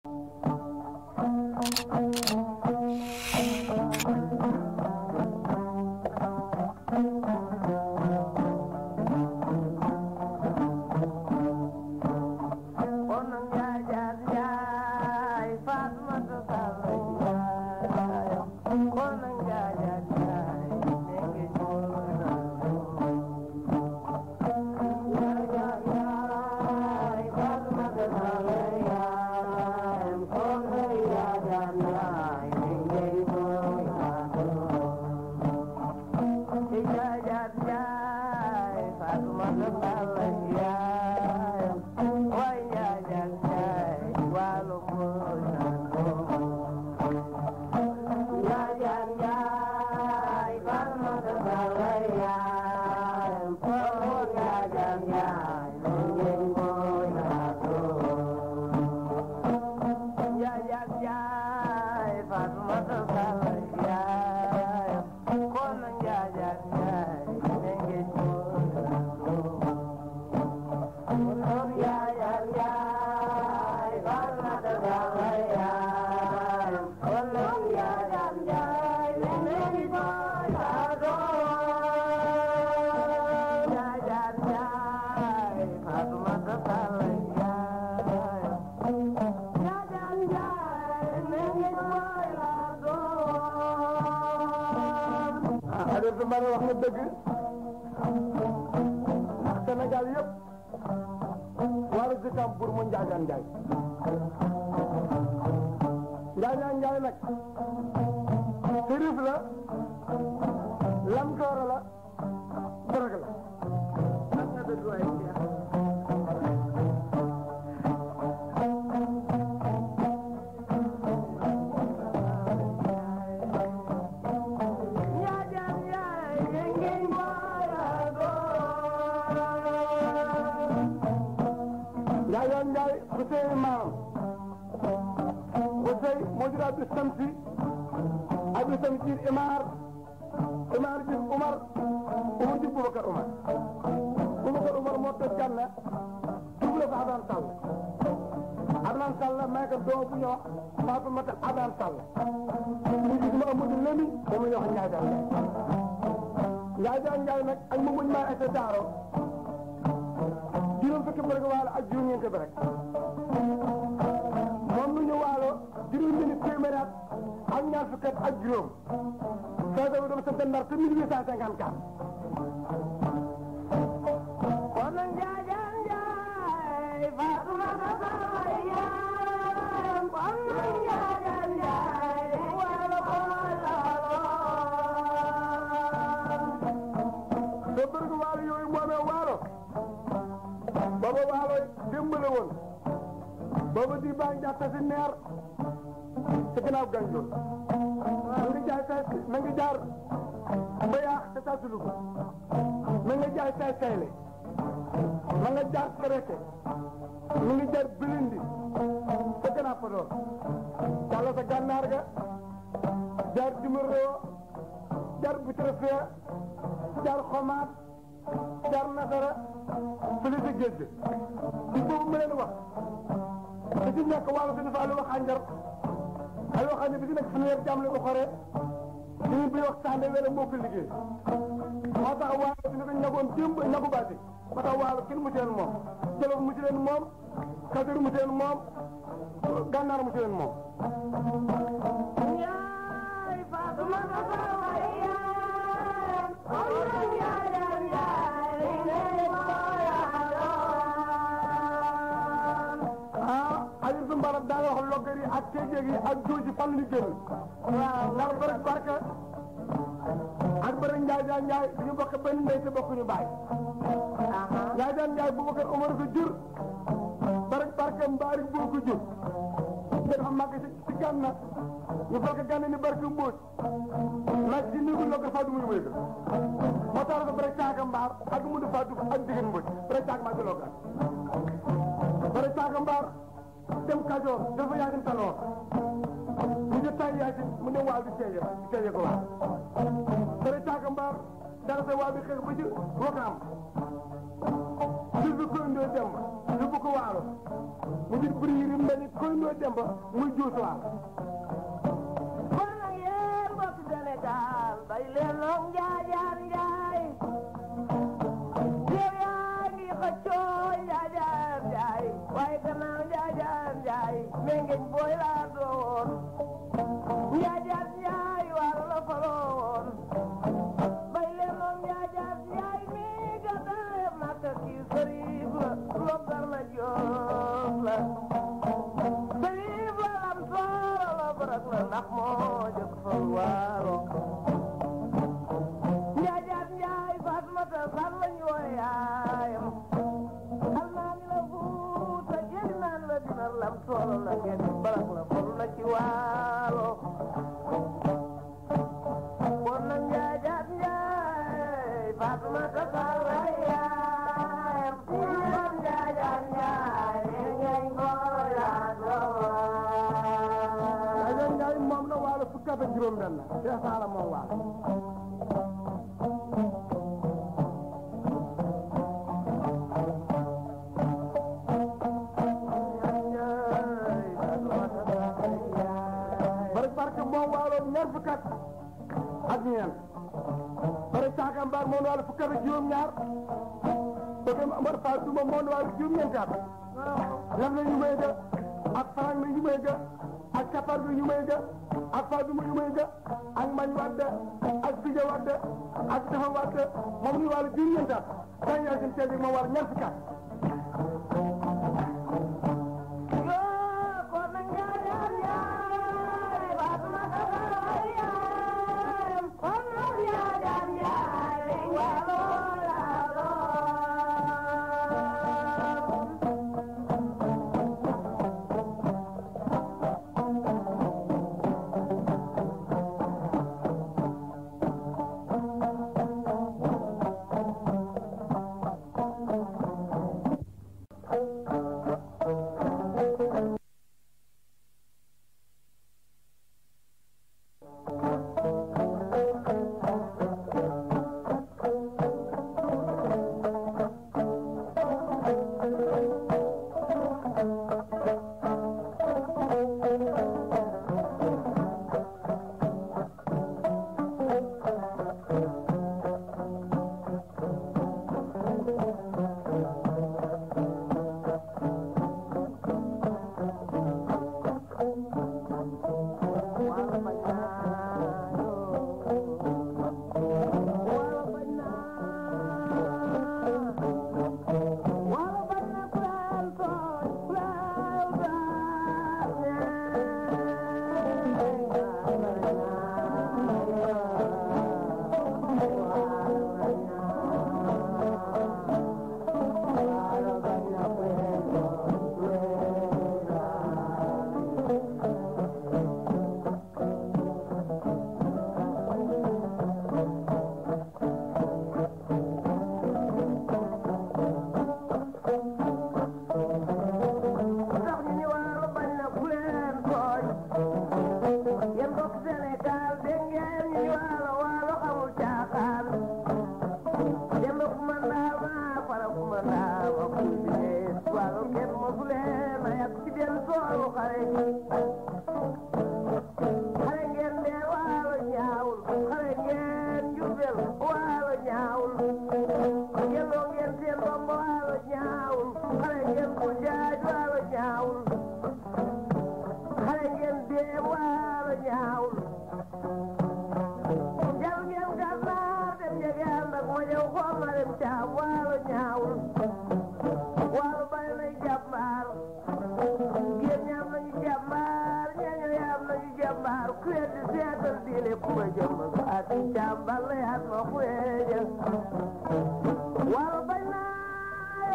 Mbare wax na dëgg ndax Sénégal yëpp wala dëkkam pour mu Njaajaan Njaay Njaajaan Njaay nag sërif la lamtoora la dorog la wax na dëgg waay Njaajaan Njaay Xusey maam Xusey moo jur Abdou Samsi Abdou Samsi Imaar Imaar jur Umar Umar jur Boubacar Umar Boubacar Umar moo toj Gànna double ko Adaan Sall Adaan Sall may ko doom bu ñuy wax Faatumata Adaan Sall ñu gis ma Amadou Lemi moom la ñuy wax Njaajaan Njaay Njaajaan Njaay nag ak mu muñ maa ete daaro juróom fukki bëri ko waalo ak juróom ñeenti bëri moom lu ñu waalo juróom minute téeméeri at ak ñaar fukki at ak juróom soo demee dama sant ndar te 1854. kon nag Njaajaan Njaay Faatumata Sall yaayam kon nag Njaajaan Njaay waalo ko laalo soo bëri ko waalo yooyu moomee waalo booba waalo démb la woon booba di baa ngi jàpp si neer ci ginnaaw gànjool na nga jaay say na nga jaar ba yaax te tasulu ko na nga jaay say sayle na nga jaar kereke na nga jaar bilindi te gannaaw fa doon jàll sa gànnaar ga jaar dimaroo jaar butrefee jaar xomaat jaar nasara fële sa géej ci boobu ma leen wax te ci nekk wàllu si dafa àll wax ànjar ay waxaan ne bi ci nekk fanweer jàmm la ko xoree ñu bi wax sànde wala moo ko liggéey moo tax waalo si ne ko ñagoon démb ñagu baati moo tax waalo kenn mu ci leen moom jolof mu ci leen moom kajoor mu ci leen moom gànnaar mu ci leen moom Njaay Faatumata Sall yaayam kon nag Njaajaan Njaay ngeen ko ah Aliou Soumbara daa wax loggar yi ak kéejeeg yi ak jooji fan la ñu génn. waaw ndax bëri barke ak bëri Njaay Jaan Njaay ñu bokk benn ndey te bokkuñu baay. Njaay Jaan Njaay Boubacar Omar ko jur bëri barke Mbaari boo ko jur. nga dafa màgg ci ci gànna ñu fekk gànna ni barke Mbóoj laaj ci néegu loggar faa du muy wéy moo tax dafa bëri caaka mbaar ak mu du faa du ak jigéen Mbóoj bëri caaka mbaar ci loggar bëri caaka mbaar dem Kajoor dafa yaasin taloor mu jot tay yaasin mu dem waal bi seeje bi seeje ko waal bëri caaka mbaar dara sa waal bi xeex ba ci wakaam jur bi koyndoo demba yóbbu ko waalo mu di buri yi mel ni koyndoo demba muy juus waalo kon nag yéen mbokk Sénégal bay leen noog njaajaan njaay yow yaa ngi xëccoo njaajaan njaay waaye gannaaw njaajaan njaay mengeñ booy laa doon njaajaan njaay waalo la faloon bay leen noog njaajaan njaay mi gàddaay makka kii sëriif la lobgar la joof la sëriif la lam sooro la barak la ndax moo jëkk fal waalo njaajaan njaay Fatmata Sall lañu wooye yaayam almaami la fuuta jëli naan la dinar lam sooro la ngeen barak la fal na ci waalo kon nag njaajaan njaay Fatmata Sall ay yaayam kon njaajaan njaay ngeen ko Njaajaan laandoo Njaay moom la waalo fukki at ak juróom benn Cheikh Saala moom waalo bari barke moom waalo ñaar fukki at ak ñeent bari caaka mbaar moom waalo fukki at ak juróom ñaar bëgg Amar Fall duma moom waalo juróom ñeenti at lam na ñu may ga ak farang na ñu may ga ak capar na ñu may ga ak fa duma ñu may ga ak mañ wadde ak sija wadde ak dafa wadde moom ñu waalo juróom ñeenti at dañ yaa seen teeg moom waalo ñaar fukki at yoo kon nag njaajaan njaay Fatmata Sall ay yaayam kon nag njaajaan njaay waalo laa doon Waalo bañ naa waalo bañ naa waalo bañ na kuleel tooñ kuleel tax ñu ni waalo bañ na ku leen tooñ yéen mbokk Sénégal dégg ngeen ñu ni waalo waalo amul caaxaan yéen mbokk man daal maa fara ku man daal wax ku liggéey waalo kenn mosu leen a yàq ci benn toolu xare xare ngeen dee waalo ñaawul xare ngeen jubel waalo ñaawul yelloo ngeen seen domb waalo ñaawul xare ngeen ko jaaj waalo ñaawul xare ngeen dee waalo ñaawul jal ngeen gànnaar dem jege ànd ak ma ñëw xool ma dem caam waalo ñaawul waalo bari nay jàmbaar géen ñaam nañu jàmbaar ñeeño yaam nañu jàmbaar ku weddi seetal diine ku ma jëmm ak jàmbaar la yaat ma ku weeje waalo bañ naa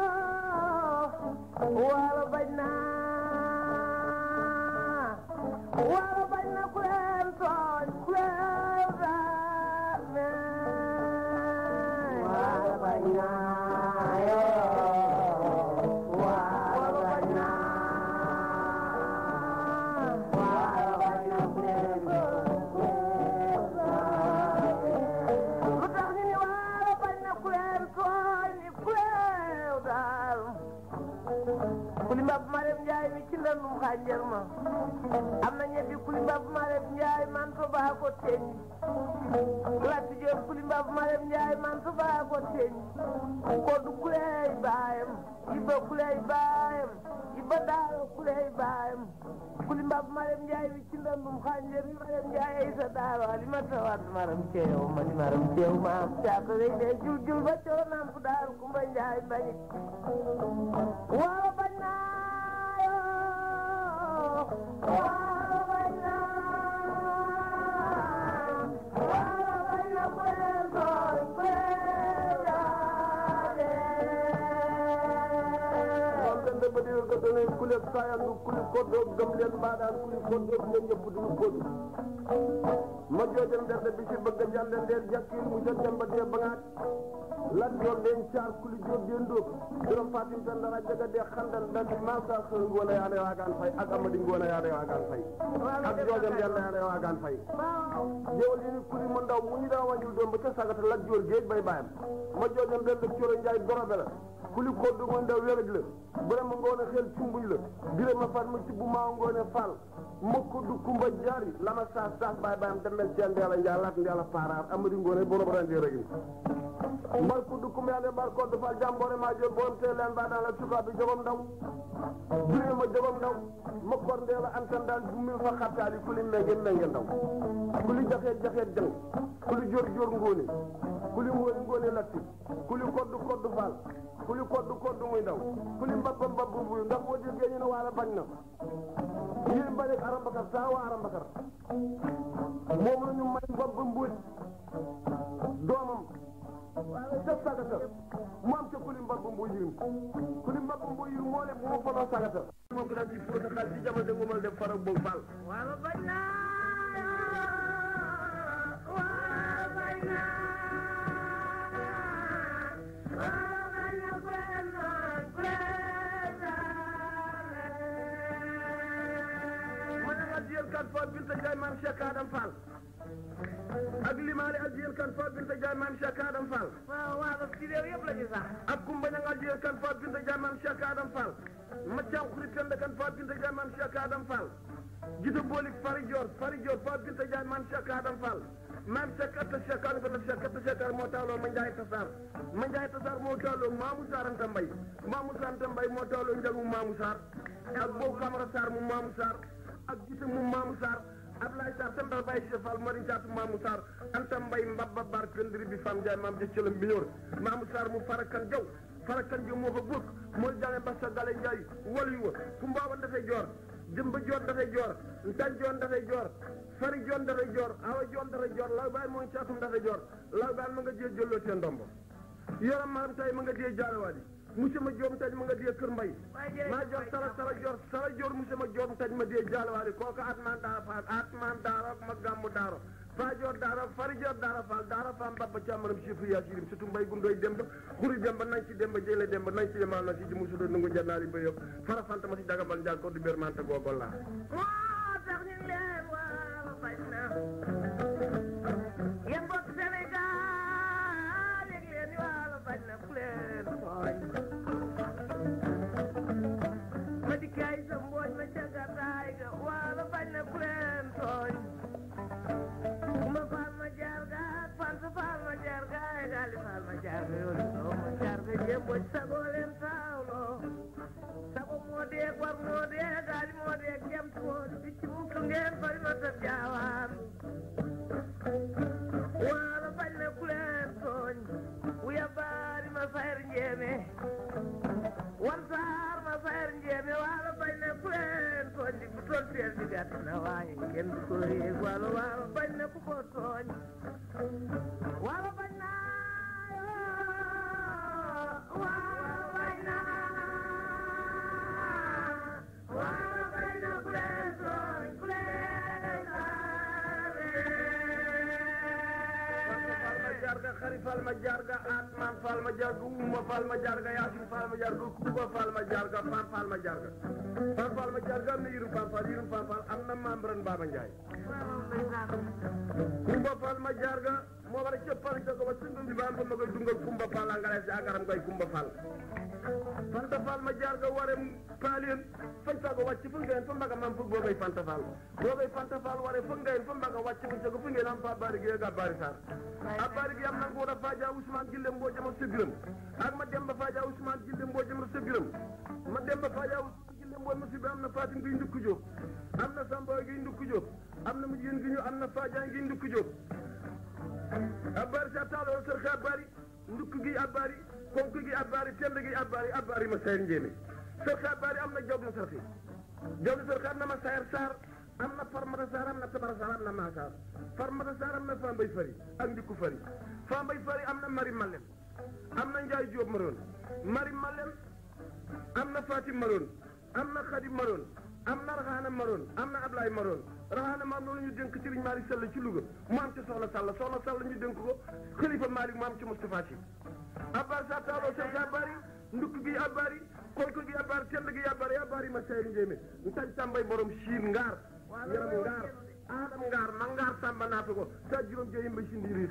yoo waalo bañ naa waalo bañ na ku leen tooñ ku leen daane waalo bañ naa yoo waalo bañ naa waalo bañ na ku leen lu tax ñu ni waalo bañ na ku leen tooñ ku leen daane am na ñetti kuli mbab Marème Ndiaye man fa baa ko teñ Lati Diop kuli mbab Marème Ndiaye man fa baa ko teñ Koddu kuley baayam Iba kuley baayam Iba daaro kuley baayam kuli mbab Marème Ndiaye wi ci ndandum xànjar yi Marème Ndiaye ay sa daaro ali ma tawat maram ceew ma di maram ceew ma am caaka wey de jul jul ba coro naan fu daaru Kumba Ndiaye mbañik waaw bañ naa yoo waaw bañ naa waaw bañ na ku leen tooñ ku leen jaale. kon kan de ba di ko done kuli saayandu kuli koddo gëm leen mbaadaan kuli koddo leen ñëpp duñu kodu ma joojam derde bi si bëgg a jàlle ndeer jàkkiir mu jot dem ba dee ba ngaat lat joor den caar kuli joor den dóob juróom fatim tan dara jaga dee xandal dandi maam saa xër ngoone yaane waagaan fay ak amadi ngoone yaane waagaan fay ak joojam yàlla yaane waagaan fay jëwal yi ni kuli mu ndaw mu ñu daa wàññul doom ba ca sagata lat joor géej bay bàyyam ma joojam den la coro njaay dorobe la kuli koddu mu ndaw wéraj la vraiment ngoone xel cumbuñ la dire ma fat ma ci bu maa ngoone fall mokk du kumba jaari lama saas saas baay baayam demel ceen ndeela njaay lat ndeela paaraar amadi ngoone borom rende rek ni mbar ku du kumba yàlla mbar koddu fall jàmboore maa jël borom tee leen baa daan la cukaa bi jogom ndaw dire ma jogom ndaw ma kor ndeela antan daan bu mi fa xattaali kuli menge menge ndaw kuli jaxeet jaxeet jang kuli jor jor ngoone kuli ngoone ngoone latti kuli koddu koddu fall kuli koddu koddu muy ndaw kuli mbabba mbabbu buy ndax boo déggee ñu ne waala bañ na yéen bañ ak arambakar saa waa arambakar moom la ñu may mbabba mbuuj doomam ca sagata mu am ca kuli mbabba mbuuj yirim kuli mbabba mbuuj yirim moo leen moo fonoo sagata moo ko daan ci fóota xaalis ci jamono de ngumal def farak boog faal waaw bañ naa waaw bañ naa waaw bañ na ku leen tooñ ku leen jaale. ma ne addiyen kan fo binta Njaay maam Cheikh Adam Fall ak limaale addiyen kan fo binta Njaay maam Cheikh Adam Fall waaw waaw ci réew yëpp la ñu sax. ak kumba ñang addiyen kan fo binta Njaay maam Cheikh Adam Fall maccaam xurit kende kan fo binta Njaay maam Cheikh Adam Fall gita boolik fari joor fari joor fo binta Njaay maam Cheikh Adam Fall maam Cheikh atta Cheikh Adam ko Cheikh atta Cheikh moo tawloo ma Njaay Tasaar ma Njaay Tasaar moo tawloo Maamu Saar Anta Mbay Maamu Saar Anta Mbay moo tawloo njagu Maamu Saar ak boobu Camara Saar mu Maamu Saar ak gita mu Maamu Saar Ablaye Sarr tembal Baye Cheikh Fall Mari Jaatu Maamu Sarr Anta Mbay Mbabba Bar Këndiri bi Fam Njaay maam jëccëlam bi ñor Maamu Sarr mu farakan jaw farakan jaw moo fa bokk mooy jànge Bassa Gale Njaay walu wa ku mbaawan dafay joor jëmba joon dafay joor ntan joon dafay joor fari joon dafay joor awa joon dafay joor law baay mooy caatum dafay joor law baay ma nga jee jëlloo seen ndombo yaram maram tay ma nga dee jaarawaadi monsieur ma joom taj ma nga dee kër mbay maa jox sara sara joor sara joor monsieur ma joom taj ma dee jaarawaadi kooku atman daara faal atman daara ma gàmmu daara faa joor daara fari joor daara faal daara faam babba càmmaram chifu yaa sirim surtout mbay gundoy demba xuri demba nañ ci demba jële demba nañ ci yemal na si ji musudo nungu jannaari ba yëpp fara fanta ma si dagabal njaag ko du bér mante googol laa moo tax ñu leen waaw bañ na. yéen mbokk Sénégal yëg leen ni waaw bañ na ku leen tooñ. ma dikkaay sa mbooj ma ca gàddaay ga waaw bañ na ku leen tooñ. ma faal ma jaar ga ak fanta faal ma jaar ga ay gaali faal ma jaar ga yoonu soo ma jaar ga jéem mboj sagoo leen taawloo. sago moo dee war moo dee gaali moo dee jam moo di picc mu su ngeen fari ma sa jaawaan waalo bañ na ku leen tooñ wuya baari ma fayr njeeme wan saar ma fayr njeeme waalo bañ na ku leen tooñ di bu toon feel di gàtt na waaye kenn du ko yéeg waalo waalo bañ na ku ko tooñ waalo bañ na waalo bañ na waalo bañ na ku leen tooñ ku leen fal ma jarga xari fal ma jarga atman fal ma jarga umma fal ma jarga yasin fal ma jarga kuba fal ma jarga fan fal ma jarga fan fal ma jarga am na yirum fan fal yirum fan fal am na membran Baba Njaay kumba fal ma jarga moo war a cëppal jago ba sundum bi ba am ba ma koy dungal kumba fal angale si agaram koy kumba fal fanta fal ma jarga ware paalien fañ sago wàcc fu ngeen fa mbaga mam fu roogay Fanta Fall roogay Fanta Fall waree foog ngeen fa mbaga wàcc mu jogo fu ngeen am fa bari gi ak bari sar a bari gi am na ngoo da Fadia Ousmane Gille mboo jama sa biram ak ma dem ba Fadia Ousmane Gille mboo jama sa biram ma dem ba Fadia Ousmane Gille mboo ma fi bi am na Fatim gi ndukku Jóob am na Samba gi ndukku Jóob am na mu jigéen gi ñu am na Fadia gi ndukku Jóob a bari sa taaloo sër xa bari ndukk gi abbaari konk gi abbaari tend gi abbaari abbaari ma sayar njéeme sër xa abbaari am na jaw na sarxi jaw na sarxi am na ma sayar saar am na farmata saar am na tabara saar am na maa saar farmata saar am na fambay fari ak ndikku fari fambay fari am na mari malen am na njaay jóob maroon mari malen am na fatim maroon am na xadim maroon am na raxaana maroon am na ablaay maroon raxaana maam loolu ñu dénk Serigne Malick Sall ci Louga mu am ci Soxna Sall Soxna Sall ñu dénk ko Xalifa Malick mu am ci Moustapha Sy abbar sa taaloo seen sa abbaari ndukk gi abbaari konk gi abbaari tend gi abbaari abbaari ma sayri njéeme ntañ tàmbay borom siin ngaar yaram ngaar aadam ngaar ma ngaar sàmba naata ko sa juróom jeyim ba sindi riir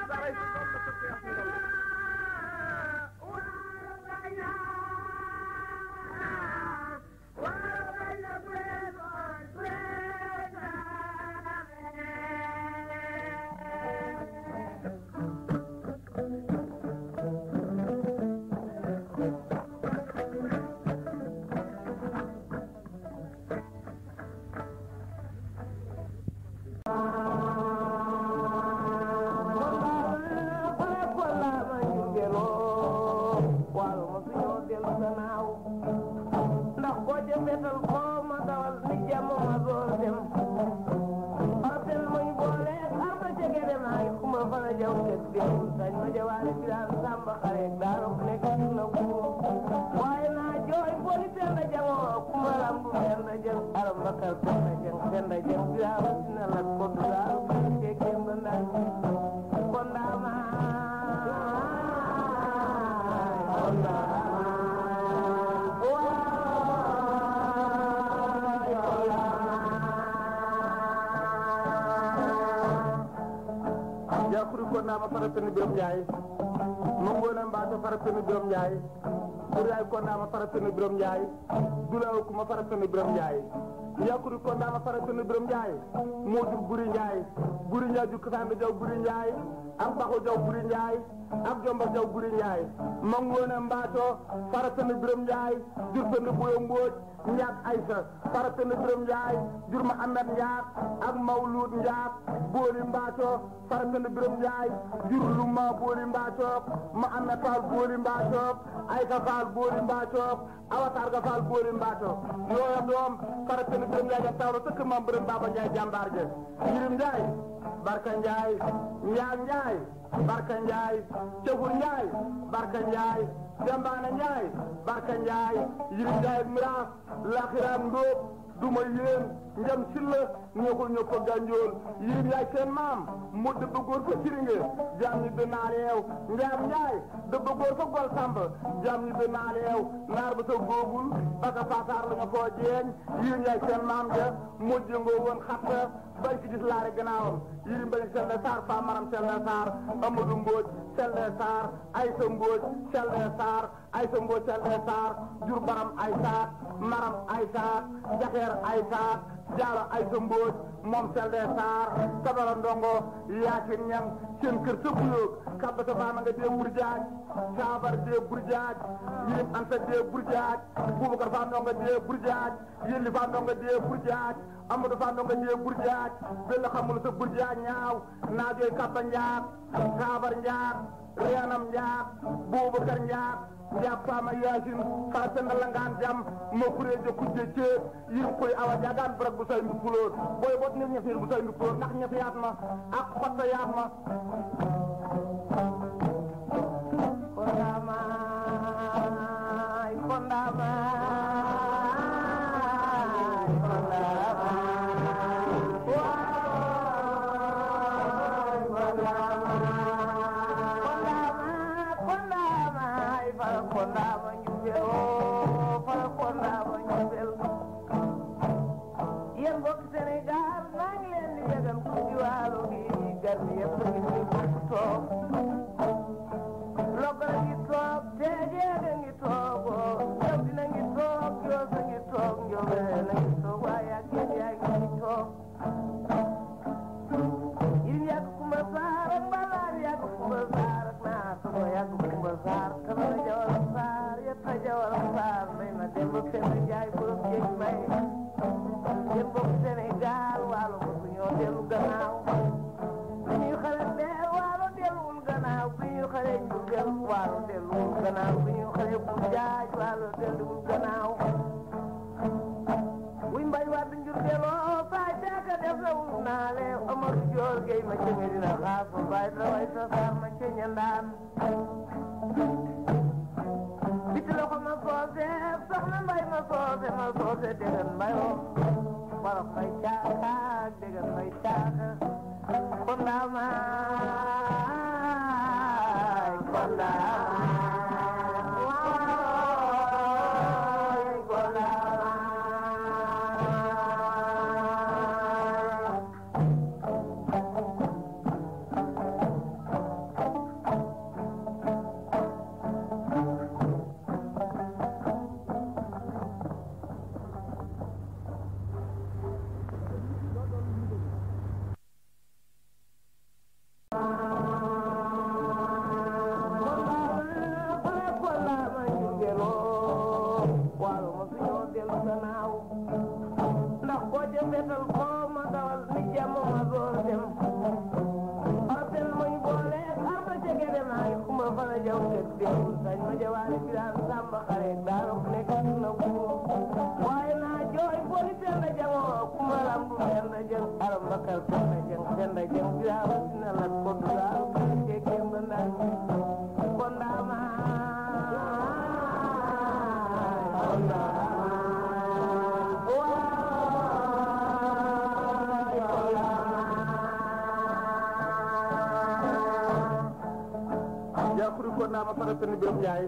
ndax boo ca fetal koo ma dawal ni jàmm ma door dem artel muñ boole arba jege dem ay kuma fana jaw tek dem sañ ma jawaale biraan samba xare daaro ku nekk na ku waaye naa jooy booli tenda jango kuma lambu tenda jang aram bakar tenda jang tenda jang biraan sina lat ko dugaal ke kemba ndan kondama yakuri ko nama faratani birom njaay mangona mbato faratani birom njaay ɓuray ko nama faratani birom njaay dulaw kuma faratani birom njaay yakuri ko nama faratani birom njaay modou buri njaay buri njaay jukkatande jaw buri njaay am baxo jaw buri njaay am jomba jaw buri njaay mangona mbato faratani birom njaay jurtani boyo mbooj njaat aysa faratani birom njaay jurma amet njaat ak mawlud njaat booli mbaato faratani birom njaay jur lumma booli mbaato ma amet faal booli mbaato aysa faal booli mbaato awatarga faal booli mbaato yooya doom faratani birom njaay ja tawro sëkk mam birom baba njaay jàmbaar je yirim njaay barka njaay njaag njaay barka njaay cefur njaay barka njaay jambaana njaay barka njaay yirim njaay miraas laxiraam ndóob duma yéen njam silla ñoxul ño ko gànjool yirim yaay seen maam mu dëbb góor fa siringe jaam ñi bi naareew njaam njaay dëbb góor fa gol samb jaam ñi bi naareew naar ba sa góogul baka faasaar la nga koo jeeñ yirim yaay seen maam ja mujj nga woon xatta bay ki gis laare gannaawam yirim bañ selle saar faa maram selle saar amadou mbooj selle saar aysa mbooj selle saar aysa mbooj selle saar jur baram ay saat maram ay saat jaxeer ay saat jaalo aysa mbooj moom selle saar sabara ndongo yaasin ñam seen kër sa buyoog kabata faama nga dee burjaaj saabar dee burjaaj yirim anta dee burjaaj bubakar faa ndongo dee burjaaj yelli faa ndongo dee burjaaj amadou faa ndongo dee burjaaj bella xamul sa burjaaj ñaaw naajooy kabba njaat saabar njaat reenam njaat bubakar njaat njaat faama yaasin faa senda langaan jam ma kureejo kujje ceeb yirim koy awa jaagaan barak bu say mbi puloor booy bot nit ñefeer bu say mbi puloor ndax ñefe yaat ma ak xotta yaat ma Kondamay, kondamay, kondamay. Waay, kondamay. Kondamay, kondamay, fara kondama njubel, oh, fara kondama njubel. Yéen mbokk Sénégal maa ngi leen di yëgal ku ci waalo gi gar mi yëpp ngi fi bokk toog Logara ngi toog teejeega ngi toog oo Jawdina ngi toog Joosa ngi toog Njoobeen a ngi toog waaye ak yéen delluwul gannaaw wuy mbay wadd njur deloo faay caaka def na wul naale Omar Joor Gey ma ci Medina xaas ma baay daway sa saar ma ci ñandaan biti loxo ma soose soxna mbay ma soose ma soose déggan mbayoo borof mbay caaka déggan mbay caaka kondaamaay kondaamaay waay kondaamaay ndax boo jëmbetal koo ma dawal ni jàmm ma door dem artel muñ boole ar ma jege dem ay kuma fana jaw tek dem sañ ma jawaale biraan samba xare daaro nekk na bu waaye naa jooy boli tenda jango kuma lambu tenda jang aram bakal tenda jang tenda jang biraan sina lat ko dulaal ke kemba nang kondama yakuru ko nama fara tani birom nyaay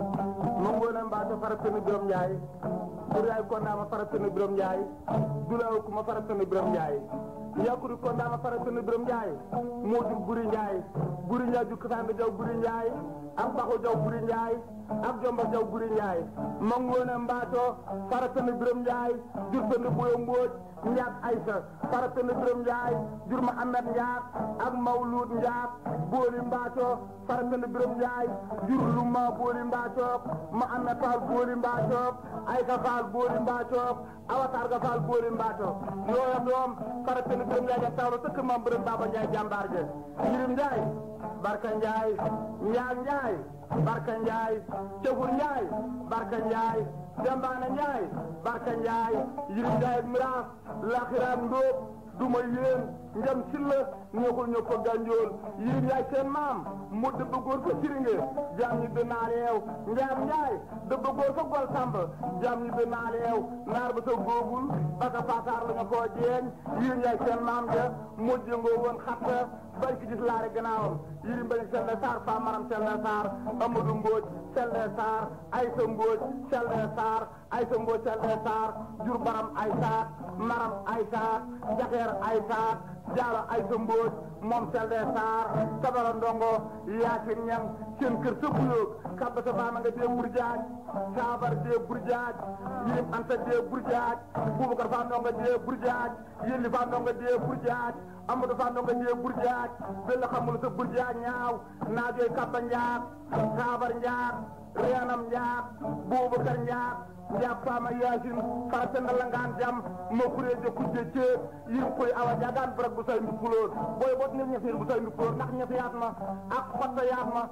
mongona mbato fara tani birom nyaay duray ko nama fara tani birom nyaay dulaw ko ma fara tani birom nyaay yakuru ko nama fara tani birom nyaay modum buri nyaay buri nyaay ju kasande jaw buri nyaay am baxo jaw buri nyaay am jomba jaw buri nyaay mongona mbato fara tani birom nyaay jur tani boyo mboj nyaat aysa fara tani birom nyaay jur ma amet nyaat ak mawlud nyaat booli mbaato faratana birom njaay jur lu ma booli mbaacook ma amet faal booli mbaacook ayka faal booli mbaacook awatar ga faal booli mbaacook yooya doom faratana birom njaay ja tawlo sëkk mam birom baba njaay jàmbaar ja yirim njaay barka njaay njaag njaay barka njaay cefur njaay barka njaay dembaana njaay barka njaay yirim njaay miraas laxiraam ndóob duma yéen njam silla ñëwul ñëw ko gànjool yirim yaay seen maam mu dëbb góor fa siringe jaam ñi bi naaleew njaam njaay dëbb góor fa gol samb jaam ñi bi naaleew naar ba sa góobul baka faataar la nga koo jeeñ yirim yaay seen maam ja mujj ngoo woon xatta bañ ki gis laare gannaawam yirim bañ selle saar faa maram selle saar amadou mbooj selle saar aysa mbooj selle saar aysa mbooj selle saar jur baram ay saat maram ay saat jaxeer ay saat jaalo ay sa mbóoj moom selde saar tabara ndongo yaasin ñam seen kër sa buyoog kabba sa baama nga dee burjaaj saabar dee burjaaj yirim anta dee burjaaj bubakar faa ndongo dee burjaaj yelli faa ndongo dee burjaaj amadou faa ndongo dee burjaaj bella xamul sa burjaaj ñaaw naajooy kabba njaat saabar njaat reenam njaat bubakar njaat njaat faama yaasin fara senda langaan jam ma kureeje kujje ceeb yirim koy awa jaagaan barak bu say mbi puloor booy bot nit ñefir bu say mbi puloor ndax ñefi yaat ma ak xotta yaat ma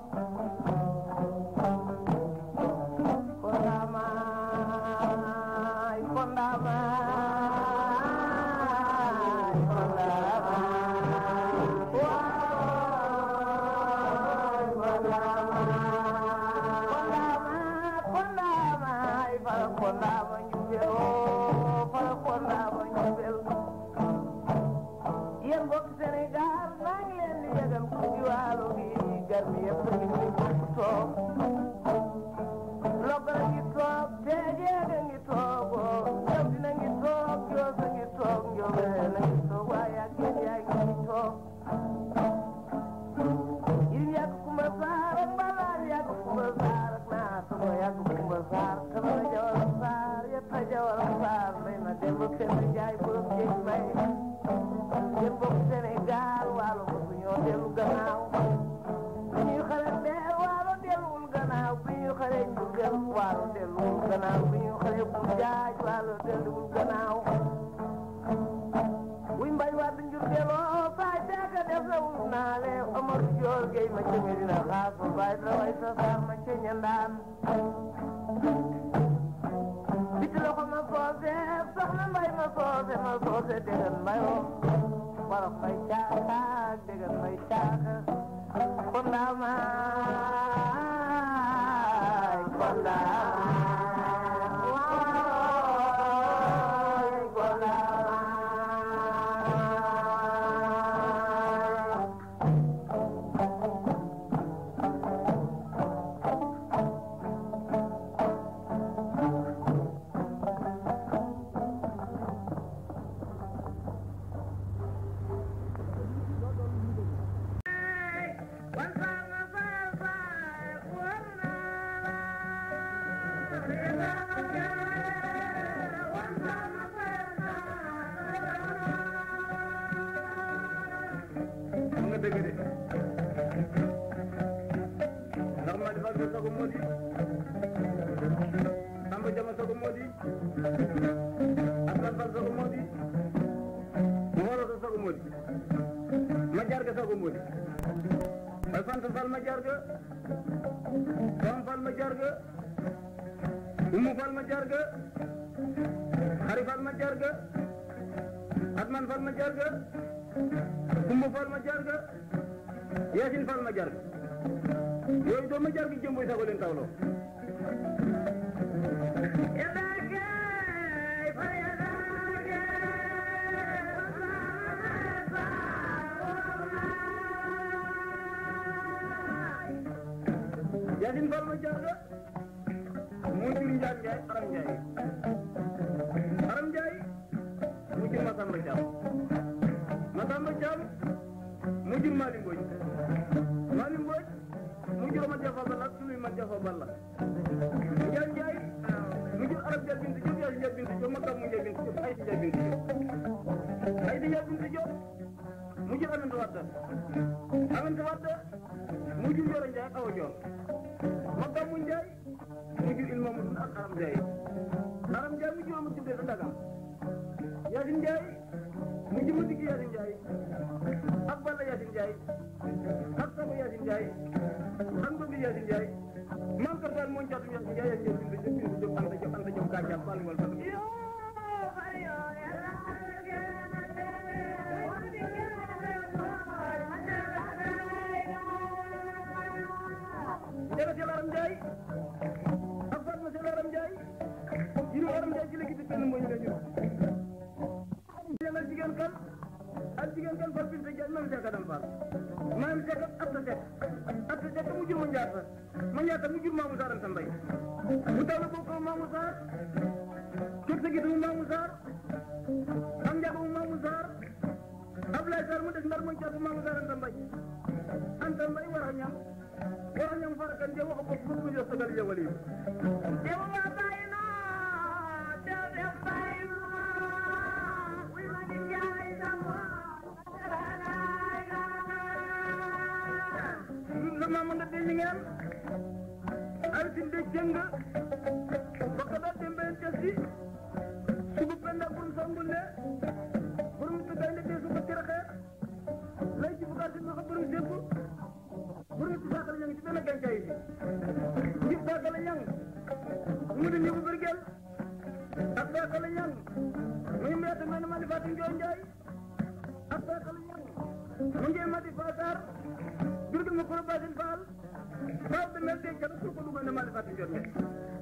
Kondamaay kondamaay kondamaay waay kondamaay kondamaay fara kondama njubel oo fara kondama njubel yéen mbokk Sénégal maa ngi leen di yëgal ku ci waalo gi garmi yëpp ngi ni toog Logara ngi toog teejeega ngi toog oo yow dina ngi toog yoosa ngi toog njoobee na ngi toog waaye ak yéen yaa ngi toog yirim yàgg kumba saar ak mbalaan yàgg kumba saar ak naatama yàgg kumba saar kamara jawal saar yetta jawal saar may ma dem ba fenn jaay borom jeeg may yéen bokk Sénégal waalo mosu ñoo dellu gannaaw bi ñuy xale dee waalo delluwul gannaaw bi ñuy xale njurgel waalo delluwul gannaaw bi ñuy xale bu jaaj waalo delluwul gannaaw wuy mbay wadd njurgeloo faay teeka def la wul naale Omar Joor Gey ma ca Medina xaas ba baay dara way sa saar ma ca ñandaan soose soxna mbay ma soose ma soose déggan mbayoo wolof mbay caaka déggan mbay caaka kondaamaay kondaamaay kondaamaay xam nga dëgg de ndax ma defal sa sago moo di Samba Jama sago moo di Aslan Fall sago moo di Moro sa sago moo di ma jaar ga sago moo di ay Fanta Fall ma jaar ga Fam Fall ma jaar ga Umu Fall ma jaar ga Xari Fall ma jaar ga Atman Fall ma jaar ga Kumba Fall ma jaar ga Yaasin Fall ma jaar ga yooyu doo ma jaar gi jëmboy sago leen tawloo Yaasin Fall ma jaar ga moo jur Njaay Njaay Aram Njaay Aram Njaay mu jur Masamba Caam Masamba Caam mu jur Mali Mbodj Mali Mbodj mu jur ma jafa balla suluy ma jafa balla Njaay Njaay mu jur Arab Njaay bintu Jóob Yaasin Njaay bintu Jóob Makam mu Njaay bintu Jóob Aysi Njaay bintu Jóob Aysi Njaay bintu Jóob mu jur Aminata Wadda Aminata Wadda mu jur Yoro Njaay Awa Joor Makam mu Njaay mu jur Ilma mu ak Aram Njaay Aram Njaay mu jur ma tuddee sa Dagam Yaasin Njaay mu jur ma digg Yaasin Njaay ak Balla Yaasin Njaay ak Saba Yaasin Njaay ak Ndobi Yaasin Njaay man kër daal moo caatum Yaasin Njaay ak Njaay bindu Jóob bindu Jóob Anta Jóob Anta Jóob Gàncax Fall wal Fall Jaga Sel Aram Njaay ak Fatma Sel Aram Njaay yiru Aram Njaay ci la gis benn mooy la ñu jëngal jigéen kan ak jigéen kan fal bin sa jaay mam seeka dam faal maam seeka atta sek atta sek mu jur ma njaata ma njaata mu jur maamu saaram sa mbay mu taw la bokk maamu saar kër sa gis mu maamu saar am njaga mu maamu saar Ablaye Sarr mu des ndar mu caatu maamu saaram sa mbay anta mbay war a ñam war a ñam fara kan je wax ko fu mu jox sagal je wali la maama nga deñ ngeen altin de jëng baka da dembe tesi sugu penda bun sangul ne burum tu gaynde de sugu tiraxe lay ci bugar ma ko burum debu burum tu sakal ñang ci benn gancay bi ci sakal ñang mu di ñebu bergel ak sakal ñang muy mbete men ma di fatim joy njaay ak sakal ñang mu ngi ma di fatar jurgil ma kuro basin faal faaw de mel de jam su ko dugal ne ma di fatim joy njaay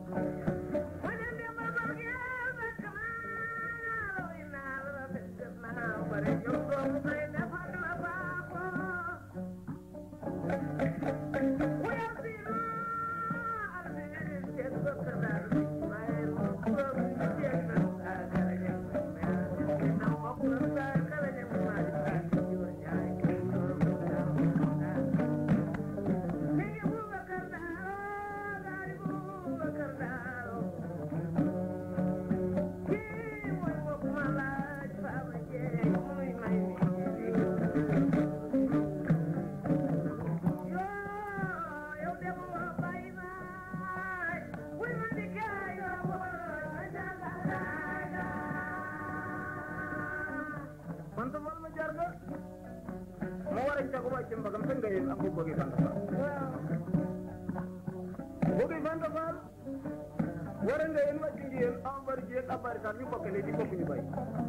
man sa wal ma jaar nga ma war a cago wàcce mbagam sa nga yéen am ko bëgg fanta faal bëgg fanta faal war a nga la yéen wàcc ngeen am bari ji ak abari sax ñu bokk ne di bokk ñu bay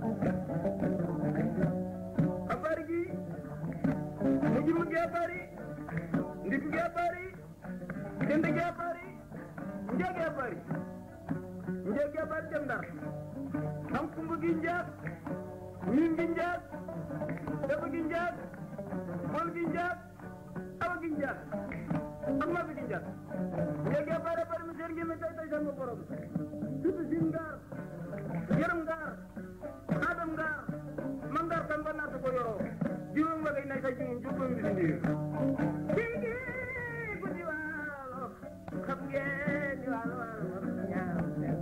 abari gi mu ji mu gee bari ndig gee bari jënd gee bari njëgee bari njëgee bari dem ndar am kumb gi njaag miin gi njaag dafa gi njaag bol gi njaag awa gi njaag ak ma gi njaag njëgee bari bari mu seen gi mi tay tay sama borom surtout sin ngaar yërëm ngaar adam ngaar man ngaar kan ba naata ko yoroo juróom nga day nay sa juróom juróom bi si ndiir sigi guddi waalo xam ngeen ni waalo waalo ñaar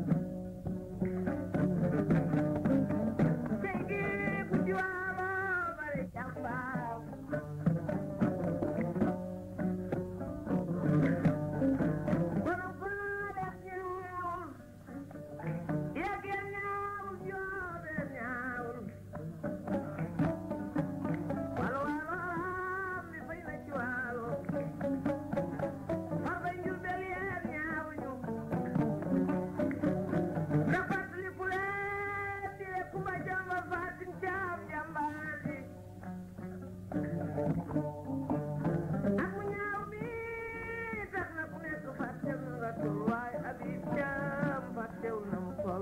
sigi guddi waalo bari jàmbaam kono faale ñaawul yegeen ñaawul joobe ñaawul walo walo mi fay na ci walo farba njubel yeer ñaawuñu na fàttali ku leen di kuma jàmba fatin caam jàmbaar ji ak mu ñaaw mi tax na ku nekk fàttew na nga tul waaye Habib Thiam fàttew na mu toll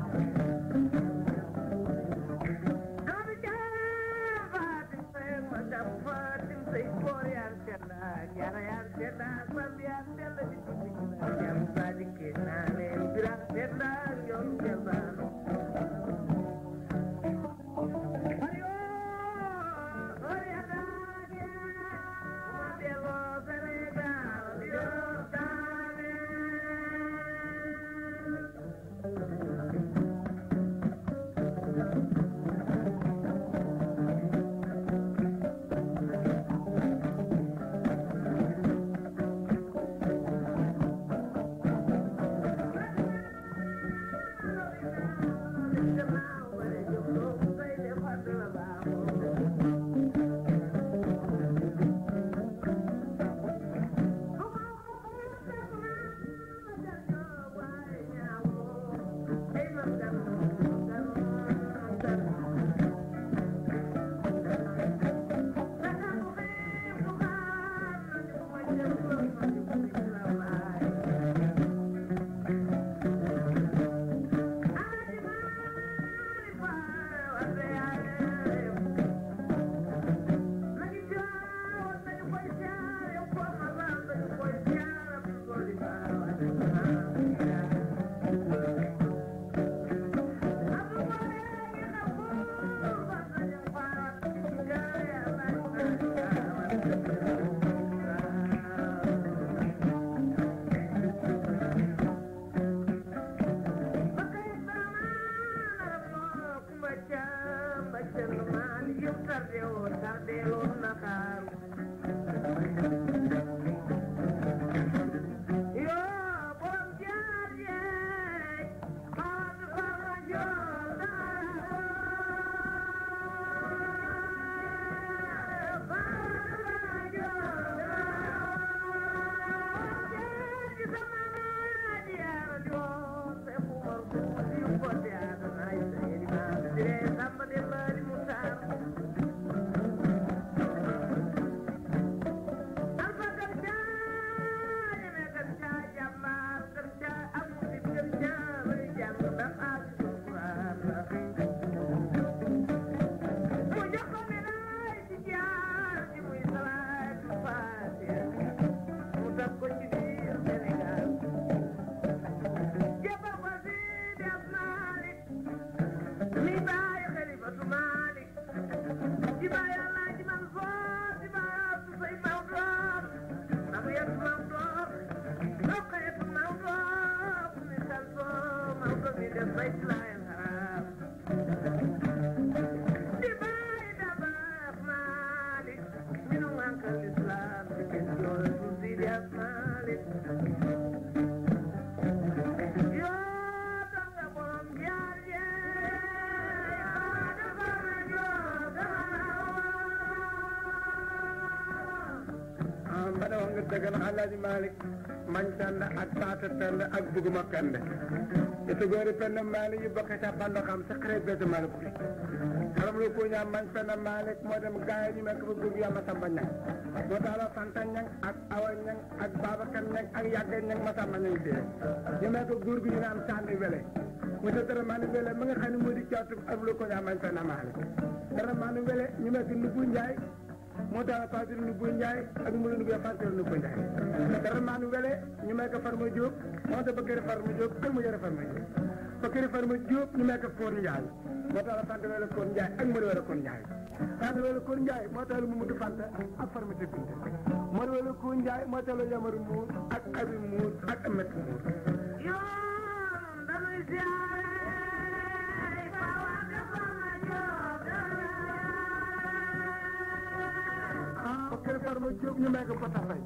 Habib Thiam Fatim Seye ma dam Fatim Seye boor yaan sedda jara yaan sedda sam yaan sedda di tuddi na jam sadi ke naane bira sedda yon sedda ayo ori adage ma delo Senegal yo dane bada wax nga dëgg la Alaaji Malick mañ tànd ak taata tànd ak duguma kande ite goori penn maalik yi bokk ca bando xam sa xarit bete maalik bi xaram lu ko ñaam mañ penn maalik moo dem gaay ñu nekk fa góor yàlla samba ñang moo tax la fanta ñang ak awa ñang ak babakan ñang ak yàgga ñang ma samba ñang dee ñu nekk góor gi ñu naan sànni wele mu te dara maa ni wele ma nga xam ne moo di caatu ak lu ko ñaam mañ penn maalik dara maa ni wele ñu nekk nubbu njaay moo tax Fatou Ndoubou Ndiaye ak Moulou Ndoubou Fatou Ndoubou Ndiaye. dara maa nu wele ñu may ko Farma Diop moo tax Bakary Farma Diop ak mu yore Farma Diop. Bakary Farma Diop ñu may ko Koor Ndiaye moo tax la Fanta wele Koor Ndiaye ak Modou wele Koor Ndiaye. Fanta wele Koor Ndiaye moo tax la Mamadou Fanta ak Farma Tébinte. Modou wele Koor Ndiaye moo tax la Yamaru Mbuur ak Abi Mbuur ak Amet Mbuur. yoon dañuy siyaare ba waa Farma Diop ah Bakary Farma Diop ñu may ko Bota Faye.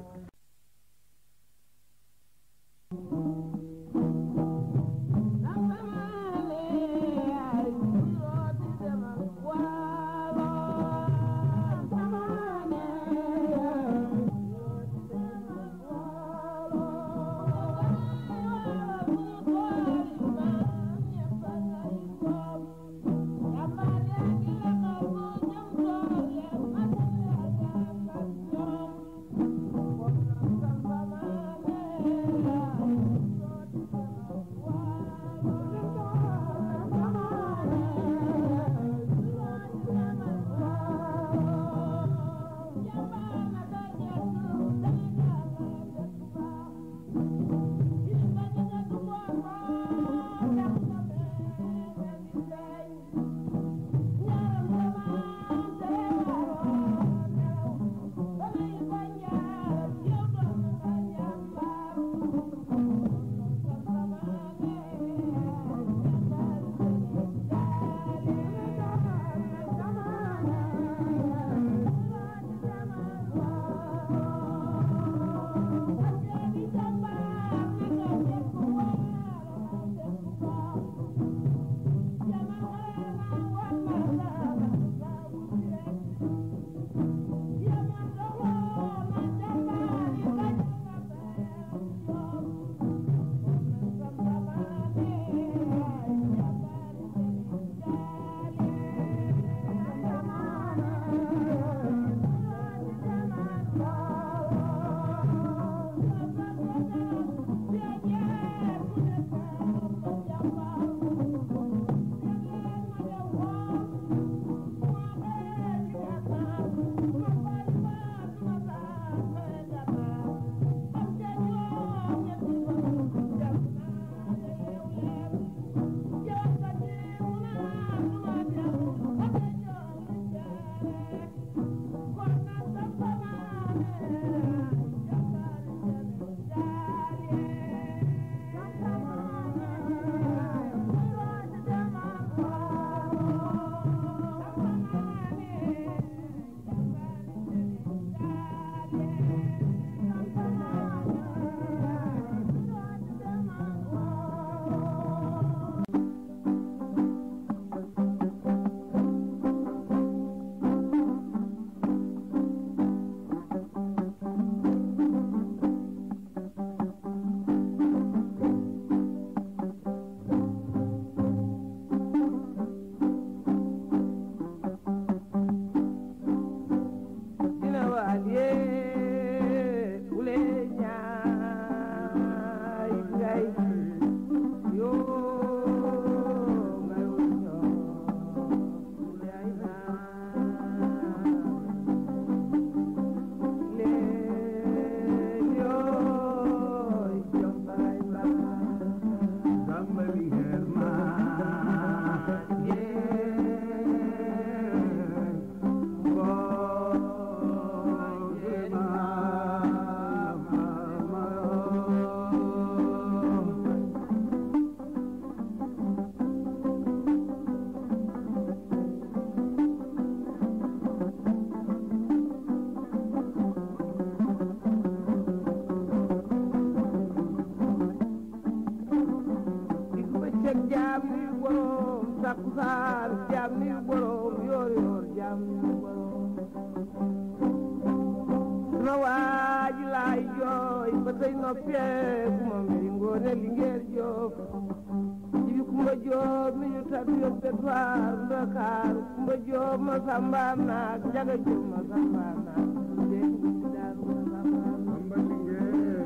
takkusaan jaam ni borom yoor yoor jaam ni borom sama waaji laay jooy ba tey noppee bu ma mbiri ngoone lingeer joof kumba joob mi ñu tab yóbbe faar ndakaaru kumba joob ma sambaan naak njaga joob ma sambaan naak dégg nga ci daaru ma sambaan naak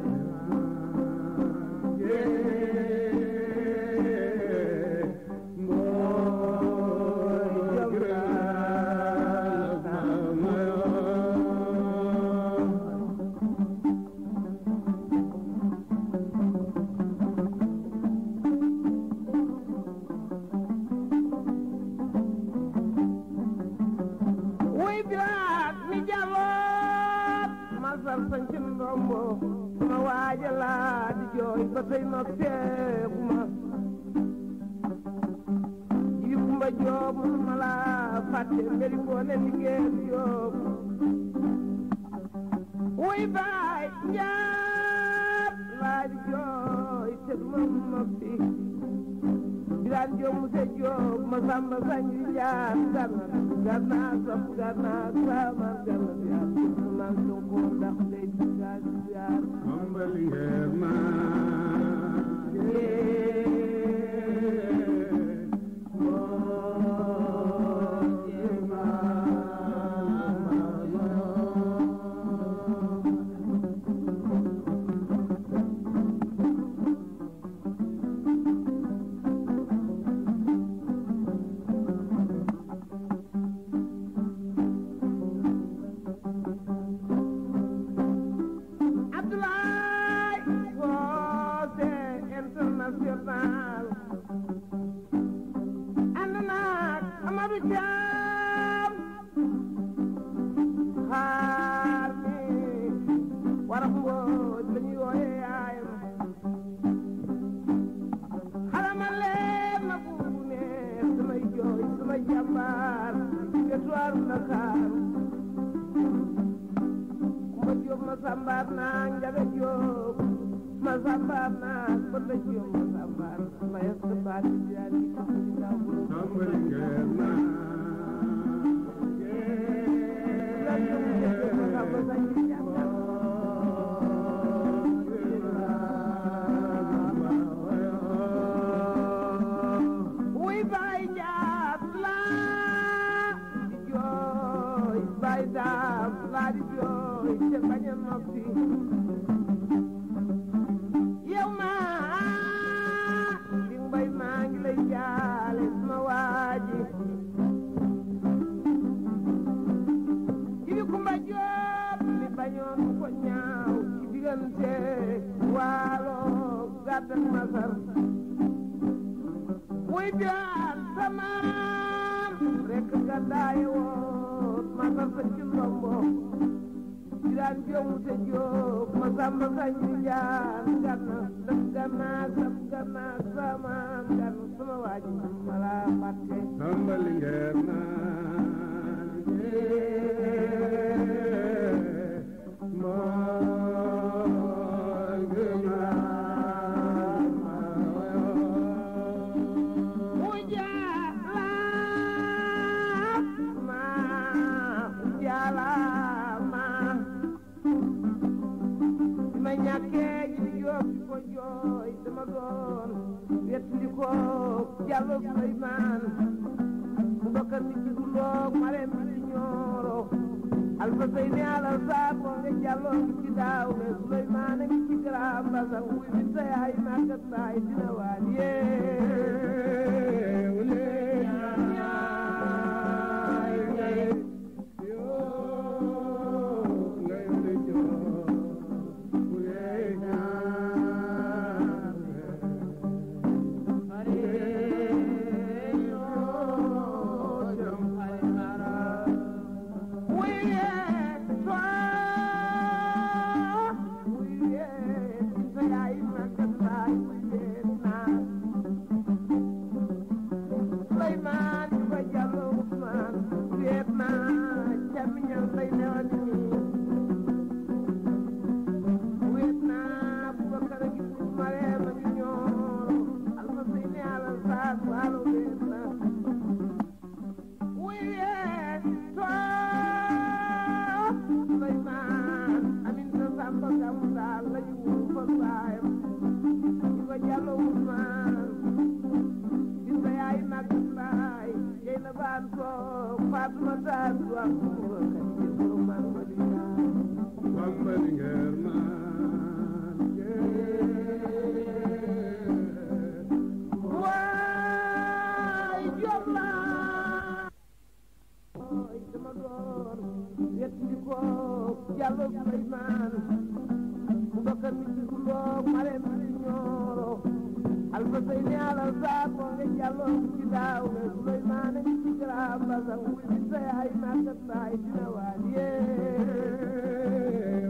wuy bilaat mi jaloot ma sar sañ ci ndombo ma waaja laa di jooy ba tey ma feebu ma yi kumba joob mu ma laa fàtte mberi ngoone liggéey joob wuy baay njaat laa di jooy te du ma ma fi bilaan joob mu se joob ma samba sañ di jaar ganna ganna sap ganna sama ganna biar ma sonko ndax lay di gaal biar Abdoulaye Woote international ànd naag Amadou Thiam xaar mi warax mbooj la ñuy wooye yaayam xalama leen ma buubu ne samay jooy samay jàmbaar ci wetuwaaru Ndakaaru kumba jóob ma sambaar naa njaga jóob ma sambaar naa bënda jóob ma sambaar ma yas baat di daal di ko di laa wuro la jóob ma jóob ma samba sañ di jàngal wuy baay njaat laa di jooy baay daam laa di jooy te bañ a noppi yow maa di mbay maa ngi lay jaale sama waaji jibi kumba joob li bañoon mu ko ñaaw ci diggante waalo gàdd ak masar wuy bilaat samaam rekk gàddaaye woon masar sa ci ndombo jiraan joomu te joob ma samba sañ di jaan ganna daf ganna sab ganna samaam ganna sama waaji ma laa fàtte Ujalama, ujalama. Bi ma ñàkkee ji jóob di ko jooy dama doon wettali ko Jallo Suleymaan mu bokkal mi ci duloo mare mi ci ñooro Alfa Seyni Alal Saar ko nga Jallo ngi ci daaw me Suleymaan a ngi ci garaam basang wuy mi sa yaay màggat baay dina waan yee Fatma Taal du am kumba kan ci sunu man ma di Bamba lingeer naan waay jom laa ooy sama door yet ndi ko Jallo Suleymaan Bubakar mi ci kuloo mare mi ci ñooro Alfa Seyni Alal Saar moo nge Jallo ci daaw ne Suleymaan mi ci Garaam Basan wul ci sa yaay màggat baay dina waal yee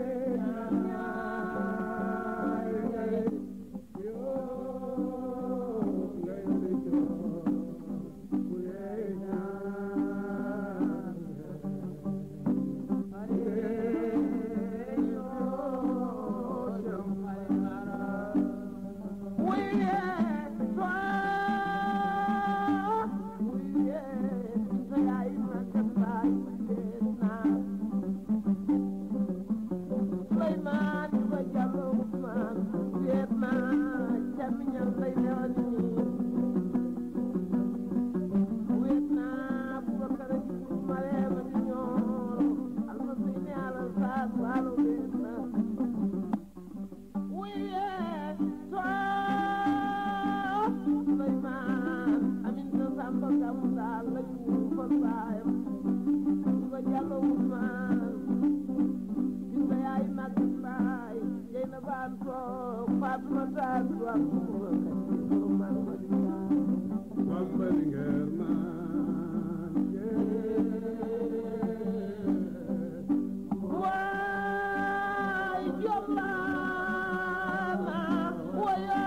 Bamba lingeer naan waay jom laa wayo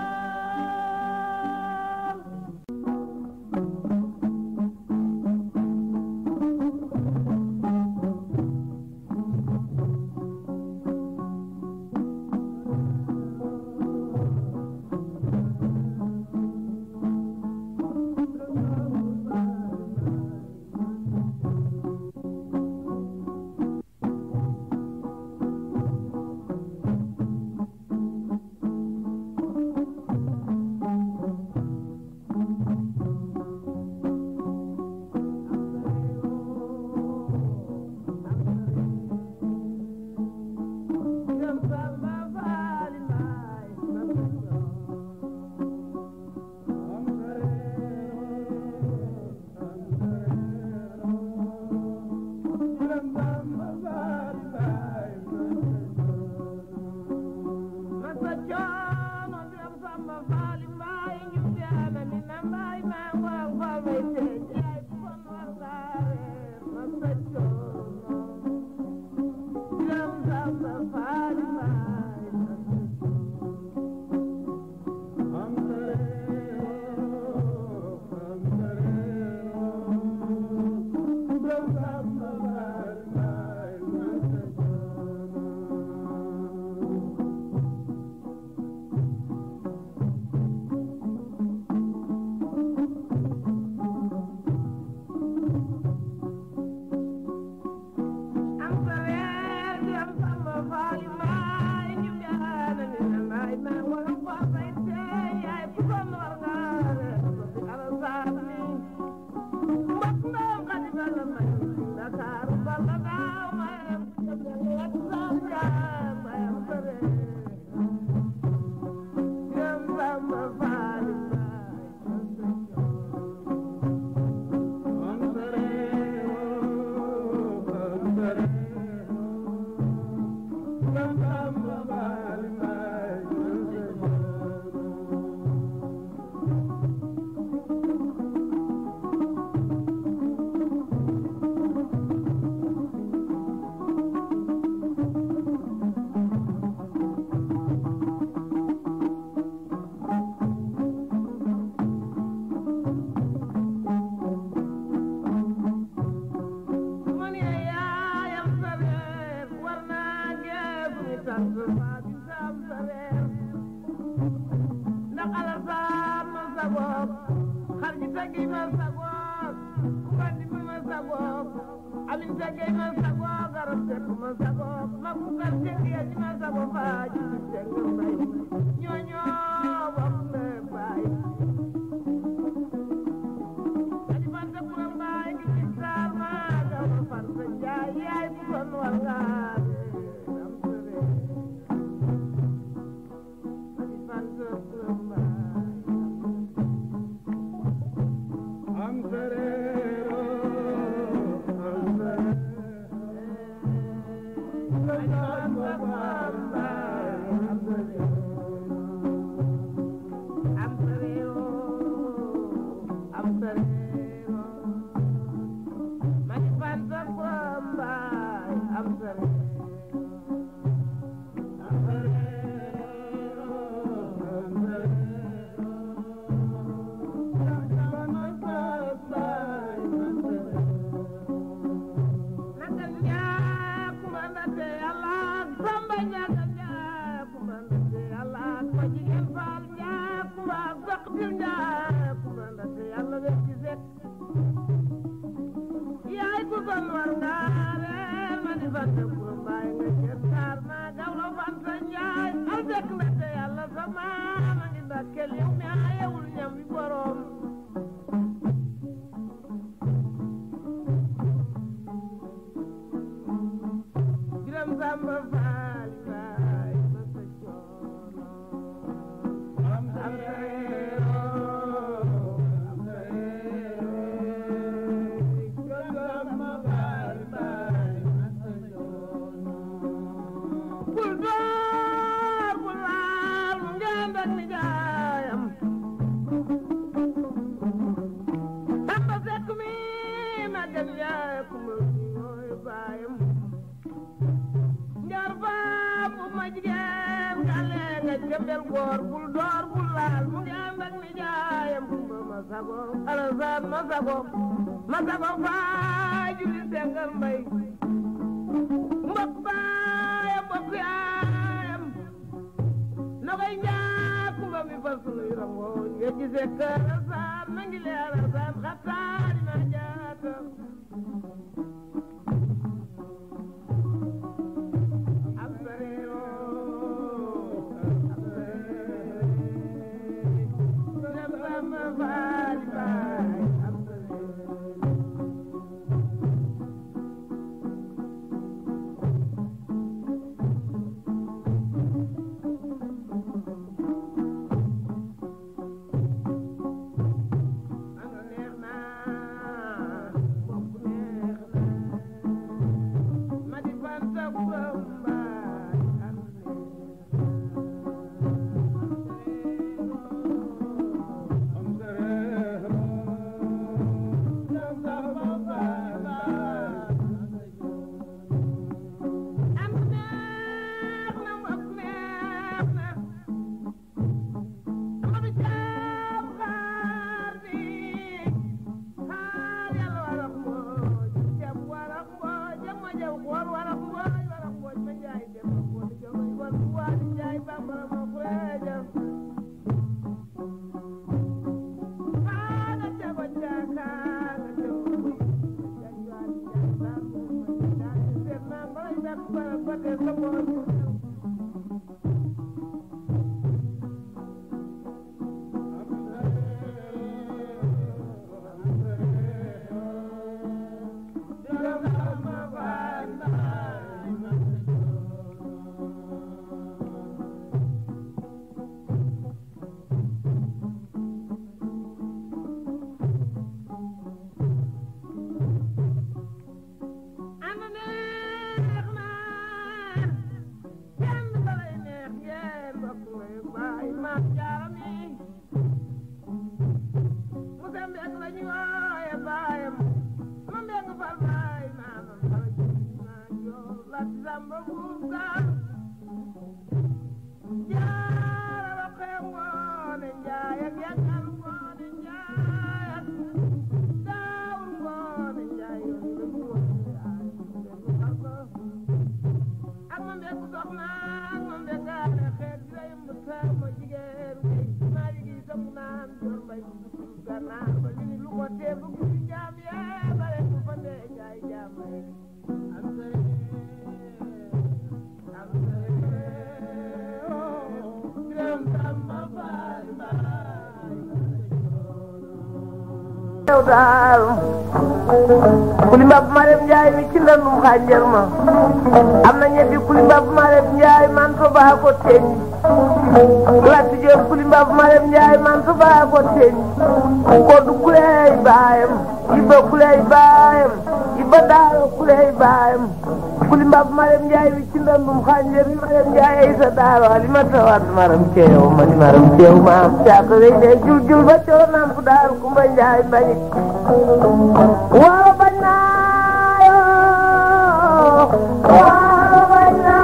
Thank you. fanta kuro mbaay nga ceen taar maa gawlo fanta njaay al dekk mbette yàlla sa maama ngi dakkel yow mi ayewul ñam wi borom Biram Samba Faal baay ma sa coono am sa reero am sa reero Biram Samba Faal baay ma sa coono bul door bul laal mu ngeen ak ni jaayam Samba Sekk mi ma gën yaay ku ma mooy baayam njar baam bu ma jigéen gale nga jëmbel góor bul door bul laal mu ngi ànd ak ni jaayam kumba ma sago alasaan ma sago ma sago faay juli sengal mbay mbokk baayam mbokk yaayam nogoy njaa kumba mi fal sunuy rangooñ nga gisee kër alasaan ma ngi lee alasaan xattaari ma jaata yow daal kuli mbab marem njaay mi ci ndandum xànjar ma am na ñetti kuli mbab marem njaay man so baa ko teñ latti joor kuli mbab marem njaay man so baa ko teñ koddu kuleey baayam ibba kuleey baayam ibba daaro kuleey baayam kuli mbab marem njaay mi ci ndandum xànjar mi marem njaay ay sa daaro alimata waat maram ceew ma di maram ceew ma am caaka wey de jul jul ba coro nam fu daaru kumba njaay mbañik Waalo bañ naa yoo waalo bañ naa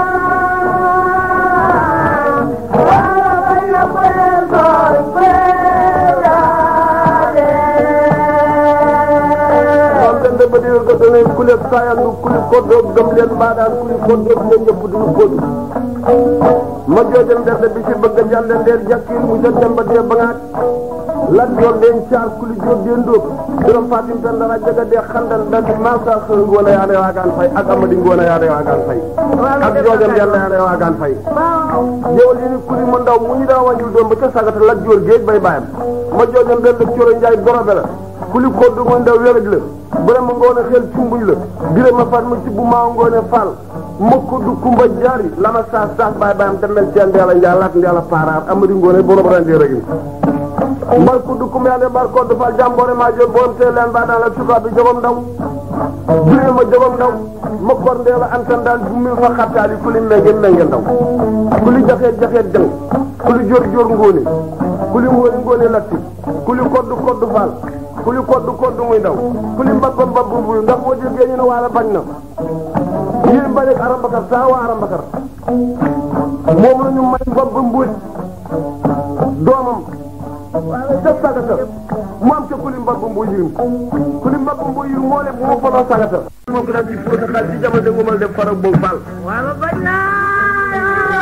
waalo bañ na kuréel gooy kuréel jaade. kon kan dëbb di tagga danañ kulib saayandu kuli koddoog gëm leen mbaadaan kuli koddoog leen ñëpp duñu koodu ma joojam derde bi si bëgg a jàlle ndeer jàkkiir mu jot dem ba dee ba ngaat lat joor den caar kuli jóob den dóob juróom fatim tan dara jaga dee xandal dandi maasa xëy ngoone yaane waagaan fay ak amadi ngoone yaane waagaan fay ak joojam yàlla yaane waagaan fay jëwal yi ni kuli mu ndaw mu ñu daa wàññul doom ba ca sagata lat joor géej bay bàyyam ma joojam den la coro njaay dorobe la kuli koddu mu ndaw wéraj la vraiment ngoone xel cumbuñ la birama fat ma ci bu maa ngoone fall mokk du kumba jaari lama saas saas baay baayam demel ceen ndeela njaay lat ndeela paaraar amadi ngoone borom rendee rek mbar ku du kumba yaande mbar koddu fall jàmboore maa jël borom tee leen baa daan la cukaa bi jogom ndaw birama jogom ndaw ma kor ndeela antan daan bu mi fa xattaali kuli menge menge ndaw kuli jaxeet jaxeet jang kuli jor jor ngoone kuli ngoone ngoone latti kuli koddu koddu fall kuli koddu koddu muy ndaw kuli mbabba mbabbu muy ndax boo jógee ñu ne waala bañ na yéen bañ ak arambakar saa waa arambakar moom la ñu may mbabba mbuuj doomam ca sagata mu am ca kuli mbabba mbuuj yirim kuli mbabba mbuuj yirim moo ne bu ma faloo sagata moo ko daan ci fóota xaalis ci jamono de ngumal def farag boobu faal waalo bañ naa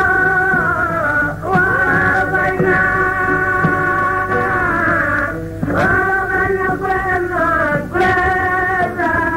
waalo bañ naa waalo bañ na kuleen doon kuleen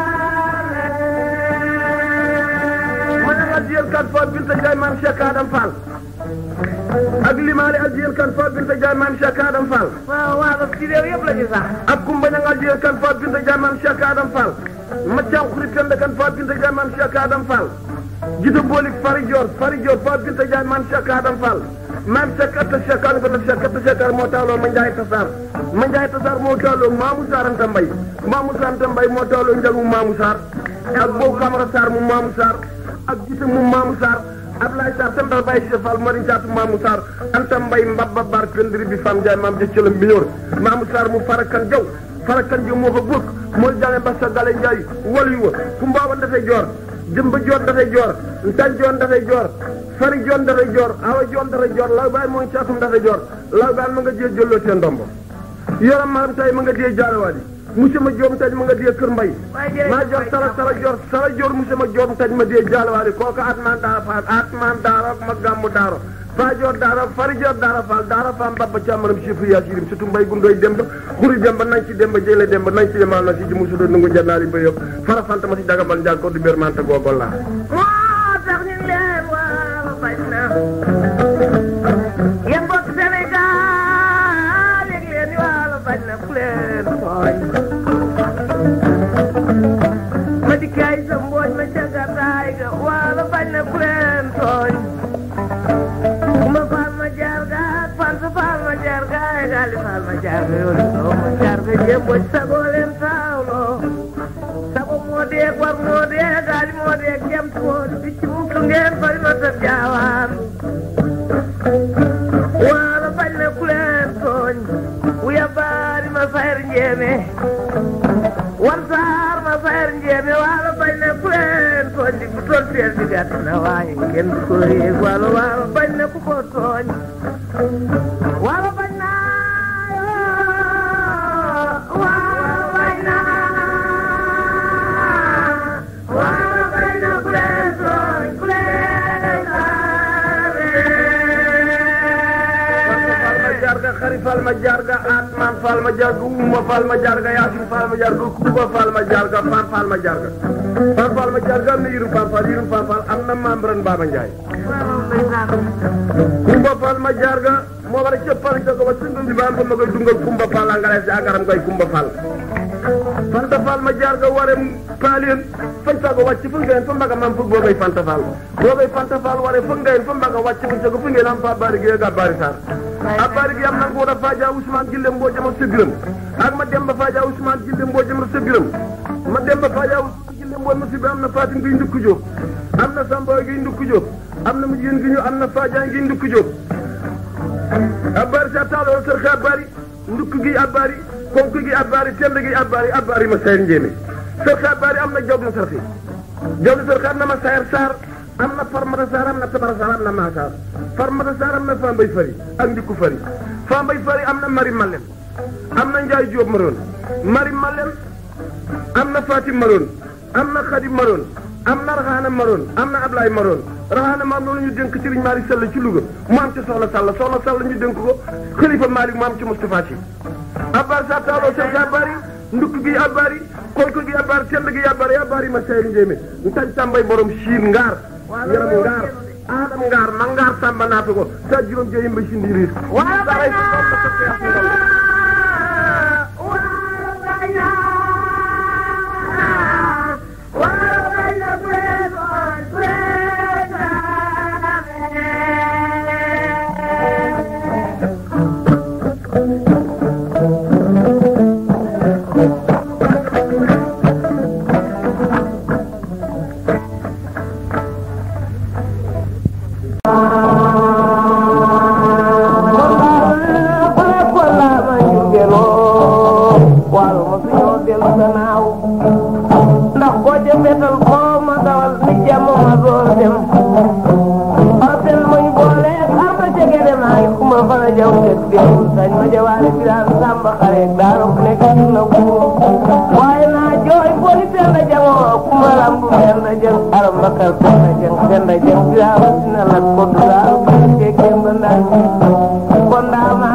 daane. ma ne addiyen kan fo binta Njaay maam Cheikh Adam Fall ak limaale addiyen kan fo binta Njaay maam Cheikh Adam Fall waaw waalo ci réew yëpp la ñu sax. ak kumba ñang addiyen kan fo binta Njaay maam Cheikh Adam Fall maccaam xurit kende kan fo binta Njaay maam Cheikh Adam Fall jito boolik fari joor fari joor fo binta Njaay maam Cheikh Adam Fall maam Cheikh atta Cheikh an ko def Cheikh atta Cheikh moo taaloo ma Njaay tasaar ma Njaay tasaar moo taaloo Maamu Saar Anta Mbay Maamu Saar Anta Mbay moo taaloo njagu Maamu Saar ak boobu Camara Saar mu Maamu Saar ak gite mu Maamu Saar Ablaye Sarr Sembal Baye Cheikh Fall Mari Caatu Maamu Sarr Anta Mbay Mbabba Bar Këndiri bi Fam Njaay maam jëccëlam bi ñor Maamu Sarr mu farakan jaw farakan jaw moo fa bokk mooy jànge ba sa gale Njaay wal yu wa ku mbaaban dafay joor jëmba joor dafay joor ntan joon dafay joor fari joon dafay joor awa joon dafay joor law baay mooy caatum dafay joor law baay ma nga jee jëlloo seen ndombo yaram maram tay ma nga dee jaarawaadi monsieur ma joom taj ma nga dee kër mbay maa jox sara sara joor sara joor monsieur ma joom taj ma dee jaarawaadi kooku atman daara faal atman daara ma gàmmu daara faa joor daara fari joor daara faal daara faam babba càmmaram chiffre yaa sirim surtout mbay gundoy demba xuri demba nañ ci demba jële demba nañ ci demal na si ji musu do nungu jannaari ba yëpp fara fanta ma si dagabal njaag ko du bér manta googol laa moo tax ñu leen waalo bañ na. yéen mbokk Sénégal yëg leen ni waalo bañ na ku leen tooñ. ma dikkaay sa mbooj ma jagataay ga waalo bañ na ku leen tooñ. ma faal ma jaar ga ak fan sa faal ma jaar ga ay gaali faal ma jaar ga yoolu soo ma jaar ga jéem mbooj sagoo leen taawloo. sago moo dee war moo dee gaali moo dee jam moo di picc musu ngeen fari ma sa jaawaan waalo bañ na ku leen tooñ wuya baari ma fayr njeeme wan saar ma fayr njeeme waalo bañ na ku leen tooñ di bu toon feel di gàtt na waaye kenn du ko yéeg waalo waalo bañ na ku ko tooñ waalo bañ na waalo bañ na waalo bañ na ku leen tooñ ku leen fal ma jarga xari fal ma jarga atman fal ma jarga uma fal ma jarga yasin fal ma jarga kuba fal ma jarga fan fal ma jarga fan fal ma jarga am na yirum fan fal yirum fan fal am na membran Baba Njaay kumba fal ma jarga moo war a cëppal jago ba sundum bi ba am ma koy dungal kumba fal angale si agaram koy kumba fal fanta fal ma jarga ware paalien fan sago wàcc fu ngeen fa mbaga mam fu boogay fanta fal boogay fanta fal ware fu ngeen fa mbaga wàcc fu sago fu ngeen am fa bari gi ga bari sar a bari gi am na ko da faja Ousmane Gille mboo jama sebiram ak ma demba faja Ousmane Gille mboo jama sebiram ma demba faja Ousmane Gille mboo ma sibi am na Fatim gi ndukku Jóob am na Samba gi ndukku Jóob am na mu jigéen gi ñu am na faja gi ndukku Jóob a bari sa taalo sër xa bari ndukk gi abari konk gi abari tend gi abari abari ma sayar njéeme sër xa bari am na job na sarxi job na sarxi am na ma sayar saar am na farmata saar am na tabara saar am na maasaar farmata saar am na fambay fari ak ndikku fari fambay fari am na mari malen am na njaay jóob maroon mari malen am na fatim maroon am na Xadim Maroon am na Raxaana Maroon am na Ablaye Maroon Raxaana Maroon loolu ñu dénk Serigne Malick Sall ci Louga mu am ci Soxna Sall Soxna Sall ñu dénk ko Xalifa Malick mu am ci Moustapha Sy abbar sa taaloo seen sa bari ndukk gi abari kolko gi abari tend gi abari abari ma sayri njéemé ntañ tàmbay borom siin ngaar yaram ngaar aadam ngaar ma ngaar sàmba naata ko sa juróom jeyim ba sindi riis ndax boo ca fetal koo ma dawal ni jàmm ma door dem otel muñ boole arba jege dem ay kuma fana jaw tek dem sañ ma jawaale biraan samba xare daaro ku nekk ci na ku waaye naa jooy booli tenda jango kuma lambu tenda jang aram bakar tenda jang tenda jang biraan sina lat ko dugaal ke kemba ndan ko ndama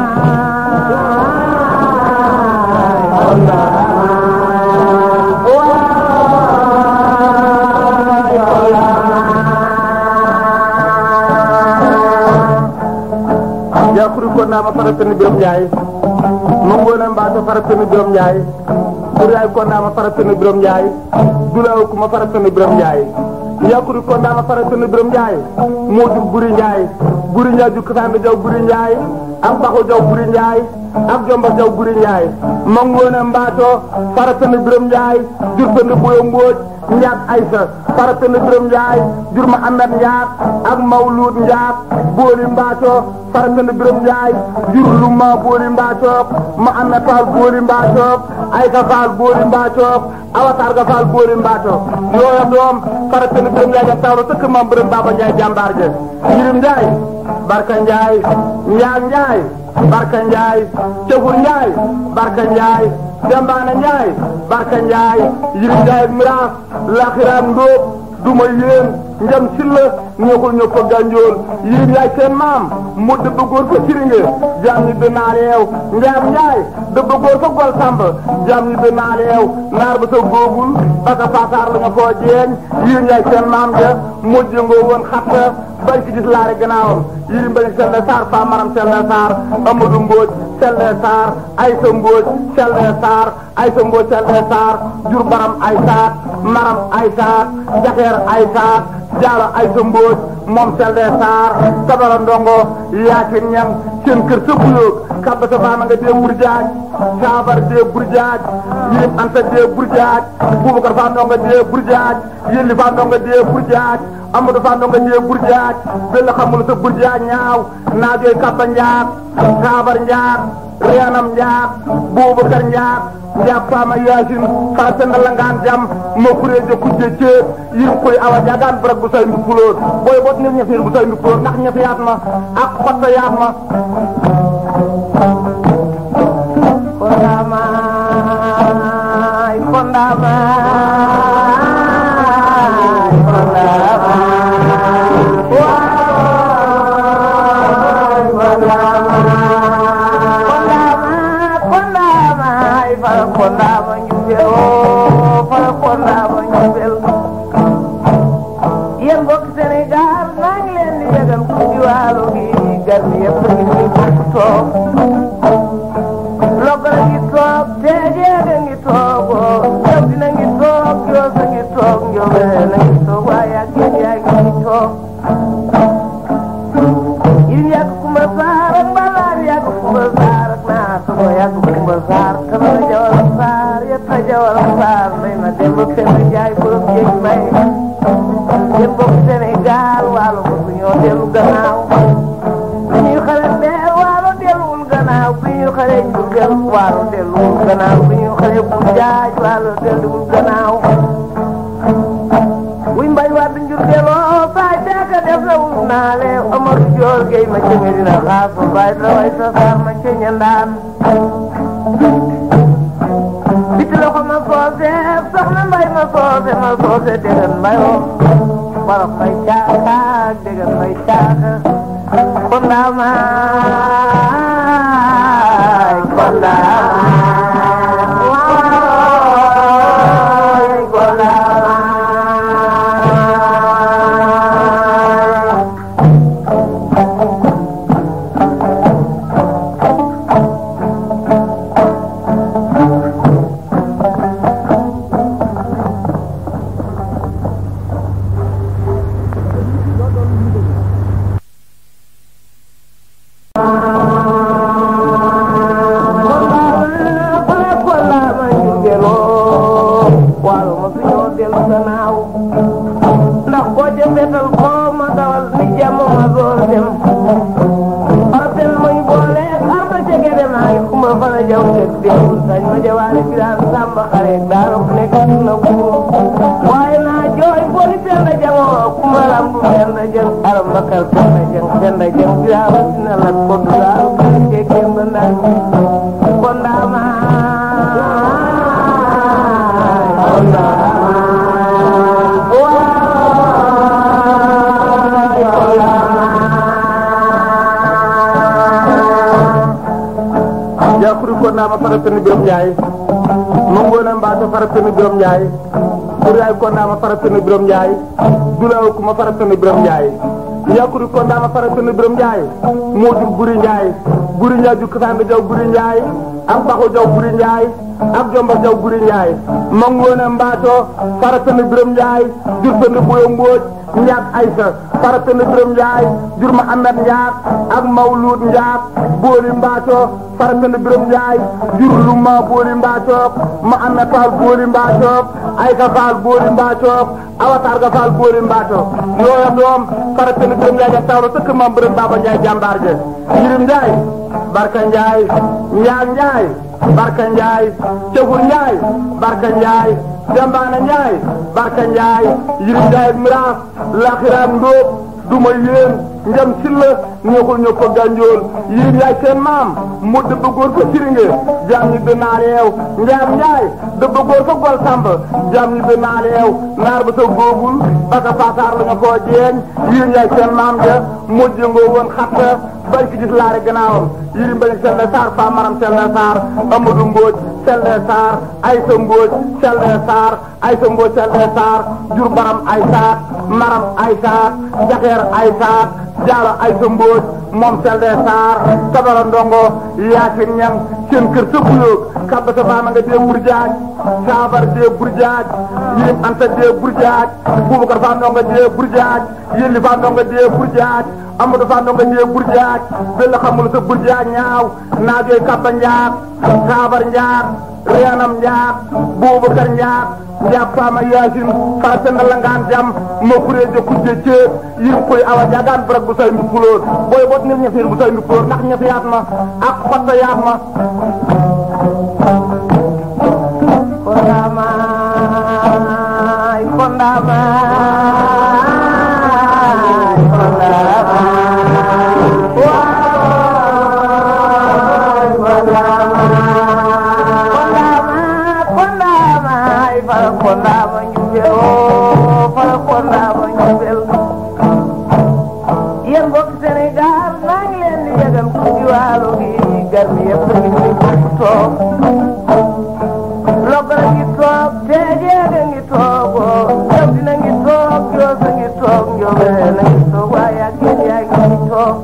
ko ndama yakuri ko nama faratani birom njaay mangona mbato faratani birom njaay ɓuray ko nama faratani birom njaay dulaw kuma faratani birom njaay yakuri ko nama faratani birom njaay modu buri njaay buri njaay ju kasande jaw buri njaay am baxo jaw buri njaay ak jomba jaw buri njaay mangona mbato faratani birom njaay jurtani boyo mbooj njaat aysa faratani birom njaay jur ma amet njaat ak mawlud njaat booli mbaato faratani birom njaay jur lu ma booli mbaato ma amet faal booli mbaato aysa faal booli mbaato awatar ga faal booli mbaato yooya doom faratani birom njaay ja tawro tëkk mam birom baba njaay jàmbaar je yirim njaay barka njaay njaag njaay barka njaay cefur njaay barka njaay dembaana njaay barka njaay yirim njaay miraas laxiraam ndóob duma yéen njam silla ñoxul ño ko gànjool yirim yaay seen maam mu dëbb góor fa siringe jaam ñi bi naaleew njaam njaay dëbb góor fa gol samb jaam ñi bi naaleew naar ba sa góogul baka faasaar la nga koo jeeñ yirim yaay seen maam ja mujj nga woon xatta bañ ci gis laare gannaawam yirim bañ selle saar faa maram selle saar amadou mbooj selle saar aysa mbooj selle saar aysa mbooj selle saar jur baram ay saat maram ay saat jaxeer ay saat jaalo aysa mbooj moom selle saar sabara ndongo yaasin ñam seen kër sa buyoog kabba sa baama nga dee burjaaj saabar dee burjaaj yirim anta dee burjaaj bubakar faa ndongo dee burjaaj yelli faa ndongo dee burjaaj amadou faa ndongo dee burjaaj bella xamul sa burjaaj ñaaw naajooy kabba njaat saabar njaat reenam njaat bubakar njaat njaat faama yaasin faa senda langaan jam ma kureeje kujje ceeb yirim koy awa jaagaan barak bu say mbi puloor booy bot nit ñefeer bu say mbi puloor ndax ñefe yaat ma ak xotta yaat ma Kondamai, kondamai, kondamai. Wai, kondamai. Kondamai, kondamai, para kondamai nyubel, oh, para kondamai nyubel. Yéen mbokk Sénégal maa ngi leen di yëgal ku ci wàllu gi gar mi yëpp ngi nii bokk toog Logara ngi toog teejeega ngi toog yow dina ngi toog yoosa ngi toog njobee na ngi toog waaye ak yéen yaa ngi toog yéen yàgg kumba saar ak mbalaar yàgg kumba saar ak naa sama yàgg kumba saar kama jawal saar yetta jawal saar may ma dem ba fenn jaay borom jéeg may yéen bokk Sénégal waalo ko ñoo dellu gannaaw bi ñuy xale bee waalo delluwul gannaaw bi ñuy xale Jurbel waalo delluwul gannaaw bi ñuy xale bu jaaj waalo delluwul gannaaw wuy mbay waat Jurbeloo baay daaka def na wul naale Omar Joor Gey ma ca Medina xaas ba baay la way sa saar ma ca ñandaan biti loxo ma soosee soxna mbay ma soose ma soose degen mbayoo wala may caaka degen may caaka kondaamaay kondaamaay waay kondaamaay ndax boo jëmbetal koo ma dawal ni jàmm ma door dem artel muy boole ar ba jege dem ay kuma fana jaw tek dem sañ ma jawaale biraan samba xare daaro nekk na bu waaye naa jooy booli penda jango kuma lambu penda jang aram bakal penda jang penda jang biraan sina lat ko dulaal ke kemba naan kon daama kon daama yakuru ko nama faratani birom nyaay mongona mbato faratani birom nyaay duray ko nama faratani birom nyaay dulaw ko ma faratani birom nyaay yakuru ko nama faratani birom nyaay modu buri nyaay buri nyaay ju kasande jaw buri nyaay am baxo jaw buri nyaay am jomba jaw buri nyaay mongona mbato faratani birom nyaay jurtani boyo mboj nyaat aysa faratani birom nyaay jur ma amet nyaat ak mawlud nyaat booli mbaato faratani birom njaay jur lu ma booli mbaacook ma amet faal booli mbaacook ayka faal booli mbaacook awataar ga faal booli mbaacook yooya doom faratani birom njaay ja tawlo sëkk mam bërëm baba njaay jàmbaar je yirim njaay barka njaay njaag njaay barka njaay cefur njaay barka njaay dembaana njaay barka njaay yirim njaay miraas laxiraam ndóob duma yéen njam silla ñëwul ñëw ko gànjool yéen yaay seen maam mu dëbb góor fa siringe jaam ñi bi naaleew njaam njaay dëbb góor fa gol samb jaam ñi bi naaleew naar ba sa góobul baka faataar la nga koo jeeñ yéen yaay seen maam ja mujj ngoo woon xatta bay ki gis laare gannaawam yirim bañ selle saar fa maram selle saar amadou mbooj selle saar aysa mbooj selle saar aysa mbooj selle saar jur baram ay saat maram ay saat jaxeer ay saat jaalo ay sa mbóoj moom selde saar tabara ndongo yaasin ñam seen kër sa buyoog kabba sa baama nga dee burjaaj saabar dee burjaaj yirim anta dee burjaaj bubakar faa ndongo dee burjaaj yelli faa ndongo dee burjaaj amadou faa ndongo dee burjaaj bella xamul sa burjaaj ñaaw naajooy kabba njaat saabar njaat reenam njaat bubakar njaat njaat faama yaasin faa senda langaan jam ma kureeje kujje ceeb yirim koy awa jaagaan barak bu say mbi puloor booy bot nit ñefir bu say mbi puloor ndax ñefi yaat ma ak xotta yaat ma kondaamaay kondaamaay kondaamaay waay kondaamaay kondaamaay fara kondaama njubel oo fara kondaama njubel yéen mbokk Sénégal maa ngi leen di yëgal ku di waalo gi gar mi yëpp ngi ci bokk toog logara ngi toog teejeega ngi toog oo yow dina ngi toog yoosa ngi toog njoobeen ngi toog waaye ak yéen yaa ngi toog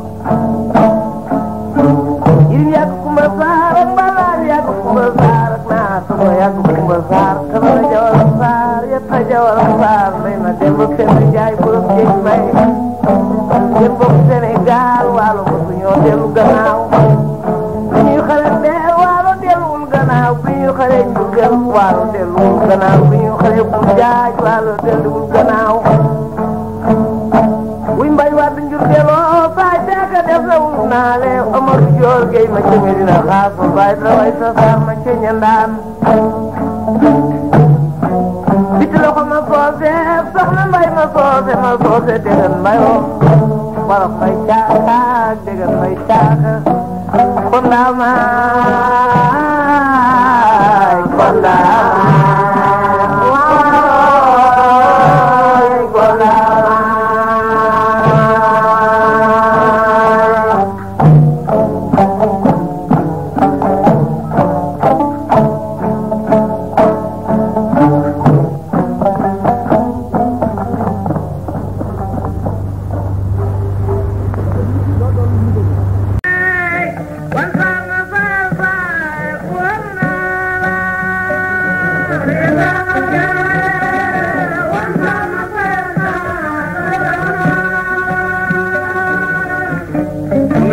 yirim yàgg kumba saar ak mbalaan yàgg kumba saar ak naata ko yàgg kumba saar kamara jawal saar yetta jawal saar mbay ma dem ba fenn jaay borom jéeg mbay yéen bokk Sénégal waalo mosu ñoo dellu gannaaw bi ñuy xale dee waalo delluwul gannaaw bi ñuy xale Jurbel waalo delluwul gannaaw bi ñuy xale bu jaaj waalo delluwul gannaaw wuy mbay waat Jurbeloo faay teeka def la wul naa lee Omar Joor Gey ma ca Medina xaas ba baay dara way sa saar ma ca ñandaan biti loxo ma soose soxna mbay ma soose ma soose degen mbayoo barab may caaka degen may caaka kondaamaay kondaamaay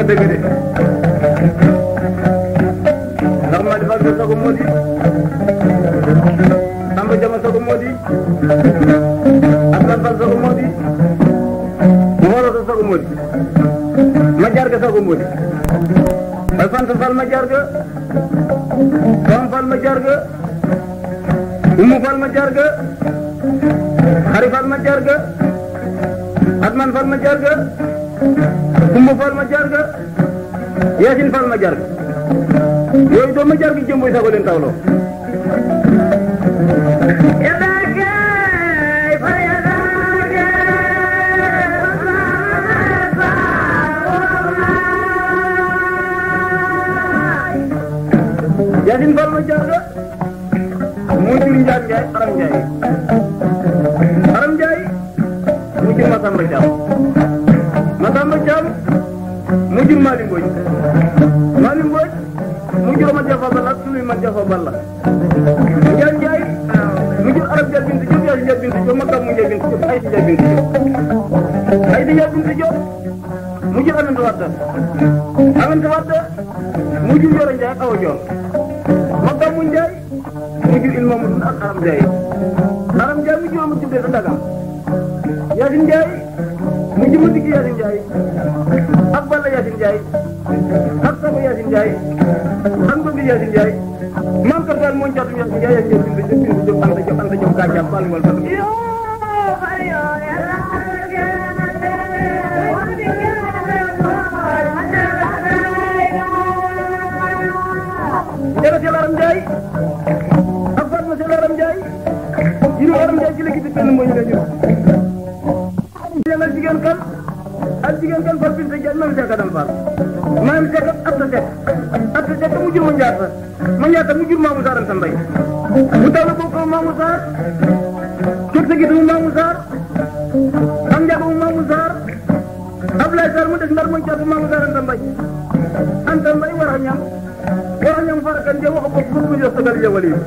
dëgg de ndax ma defal sa sago moo di Samba Jama sago moo di Aslan Fall sago moo di Moro sa sago moo di ma jaar ga sago moo di ay Fanta Fall ma jaar ga Fam Fall ma jaar ga Umu Fall ma jaar ga Xari Fall ma jaar ga Atman Fall ma jaar ga Kumba Fall ma jaar ga Yaasin Fall ma jaar ga yooyu doo ma jaar gi jëmboy sago leen tawloo Yaasin Fall ma jaar ga moo jur Njaat Njaay Aram Njaay Aram Njaay mu jur Masamba Caam Masamba Caam mu jur Mali Mbodj Mali Mbodj mu jur ma Jafa Balla ak Suluy ma Jafa Balla Njaat Njaay mu jur Aram Njaay bintu Jóob Yaasin Njaay bintu Jóob Makam mu Njaay bintu Jóob Aysi Njaay bintu Jóob Aysi Njaay bintu Jóob mu jur Aminata Wade Aminata Wade mu jur Yoro Njaay ak Awa Joor Makam mu Njaay mu jur Ilma mu ak Aram Njaay Aram Njaay mu jur ma tuddee sa Dagam Yaasin Njaay mu jur ma digg Yaasin Njaay ak Balla Yaasin Njaay ak Sabo Yaasin Njaay ak Ngobi Yaasin Njaay maam Kër Fall moo njaatum Yaasin Njaay Yaasin Njaay bintu bintu Jóob Anta Jóob Anta Jóob Gàncax Fall wal Fall jërëjëf Yàlla Aram Njaay ak Fatma Sel Aram Njaay jiru Aram Njaay ci léegi benn moo ñu la ñu yàlla jigéen kan ak jigéen kan fal bin sa jaay maam Seck Adam Fall maam Seck ak Absa Seck Absa Seck mu jur ma njaata ma njaata mu jur Mamou Sarr Anta Mbay mu taw la bokk Mamou Sarr kër sa gis mu Mamou Sarr am njàgg mu Mamou Sarr Ablaye Sarr mu des ndar mu njaata Mamou Sarr Anta Mbay Anta Mbay war a ñam war a ñam fara kan je wax ko fu mu jox sagal jawal yi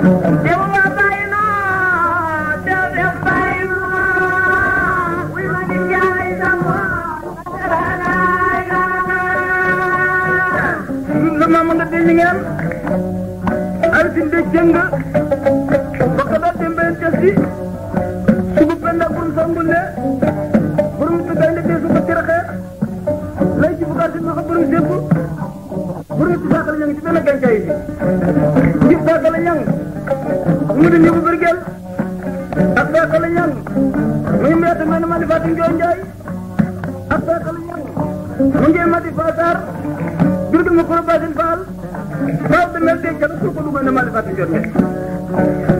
la maama nga dee ngeen altin de jëng baka da dembe testi sugu penda bun sangule burum tu gaynde de suko tiraxe lay ci bugar ma ko burum sebu burum tu sakal ñang ci benn gancay bi ci sakal ñang mu di ñebu bergel ak sakal ñang muy meeta men ma di fatim joy njaay ak sakal ñang mu ngi ma di fatar jurgil ma kuro basin faal faaw de mel de jalo ko ko dugal ne ma di fatim joy njaay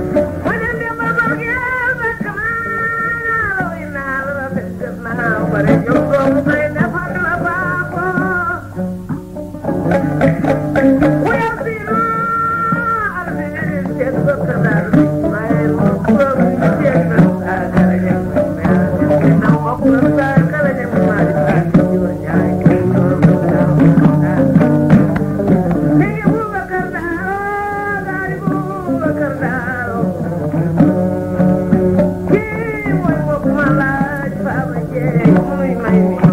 Thank you.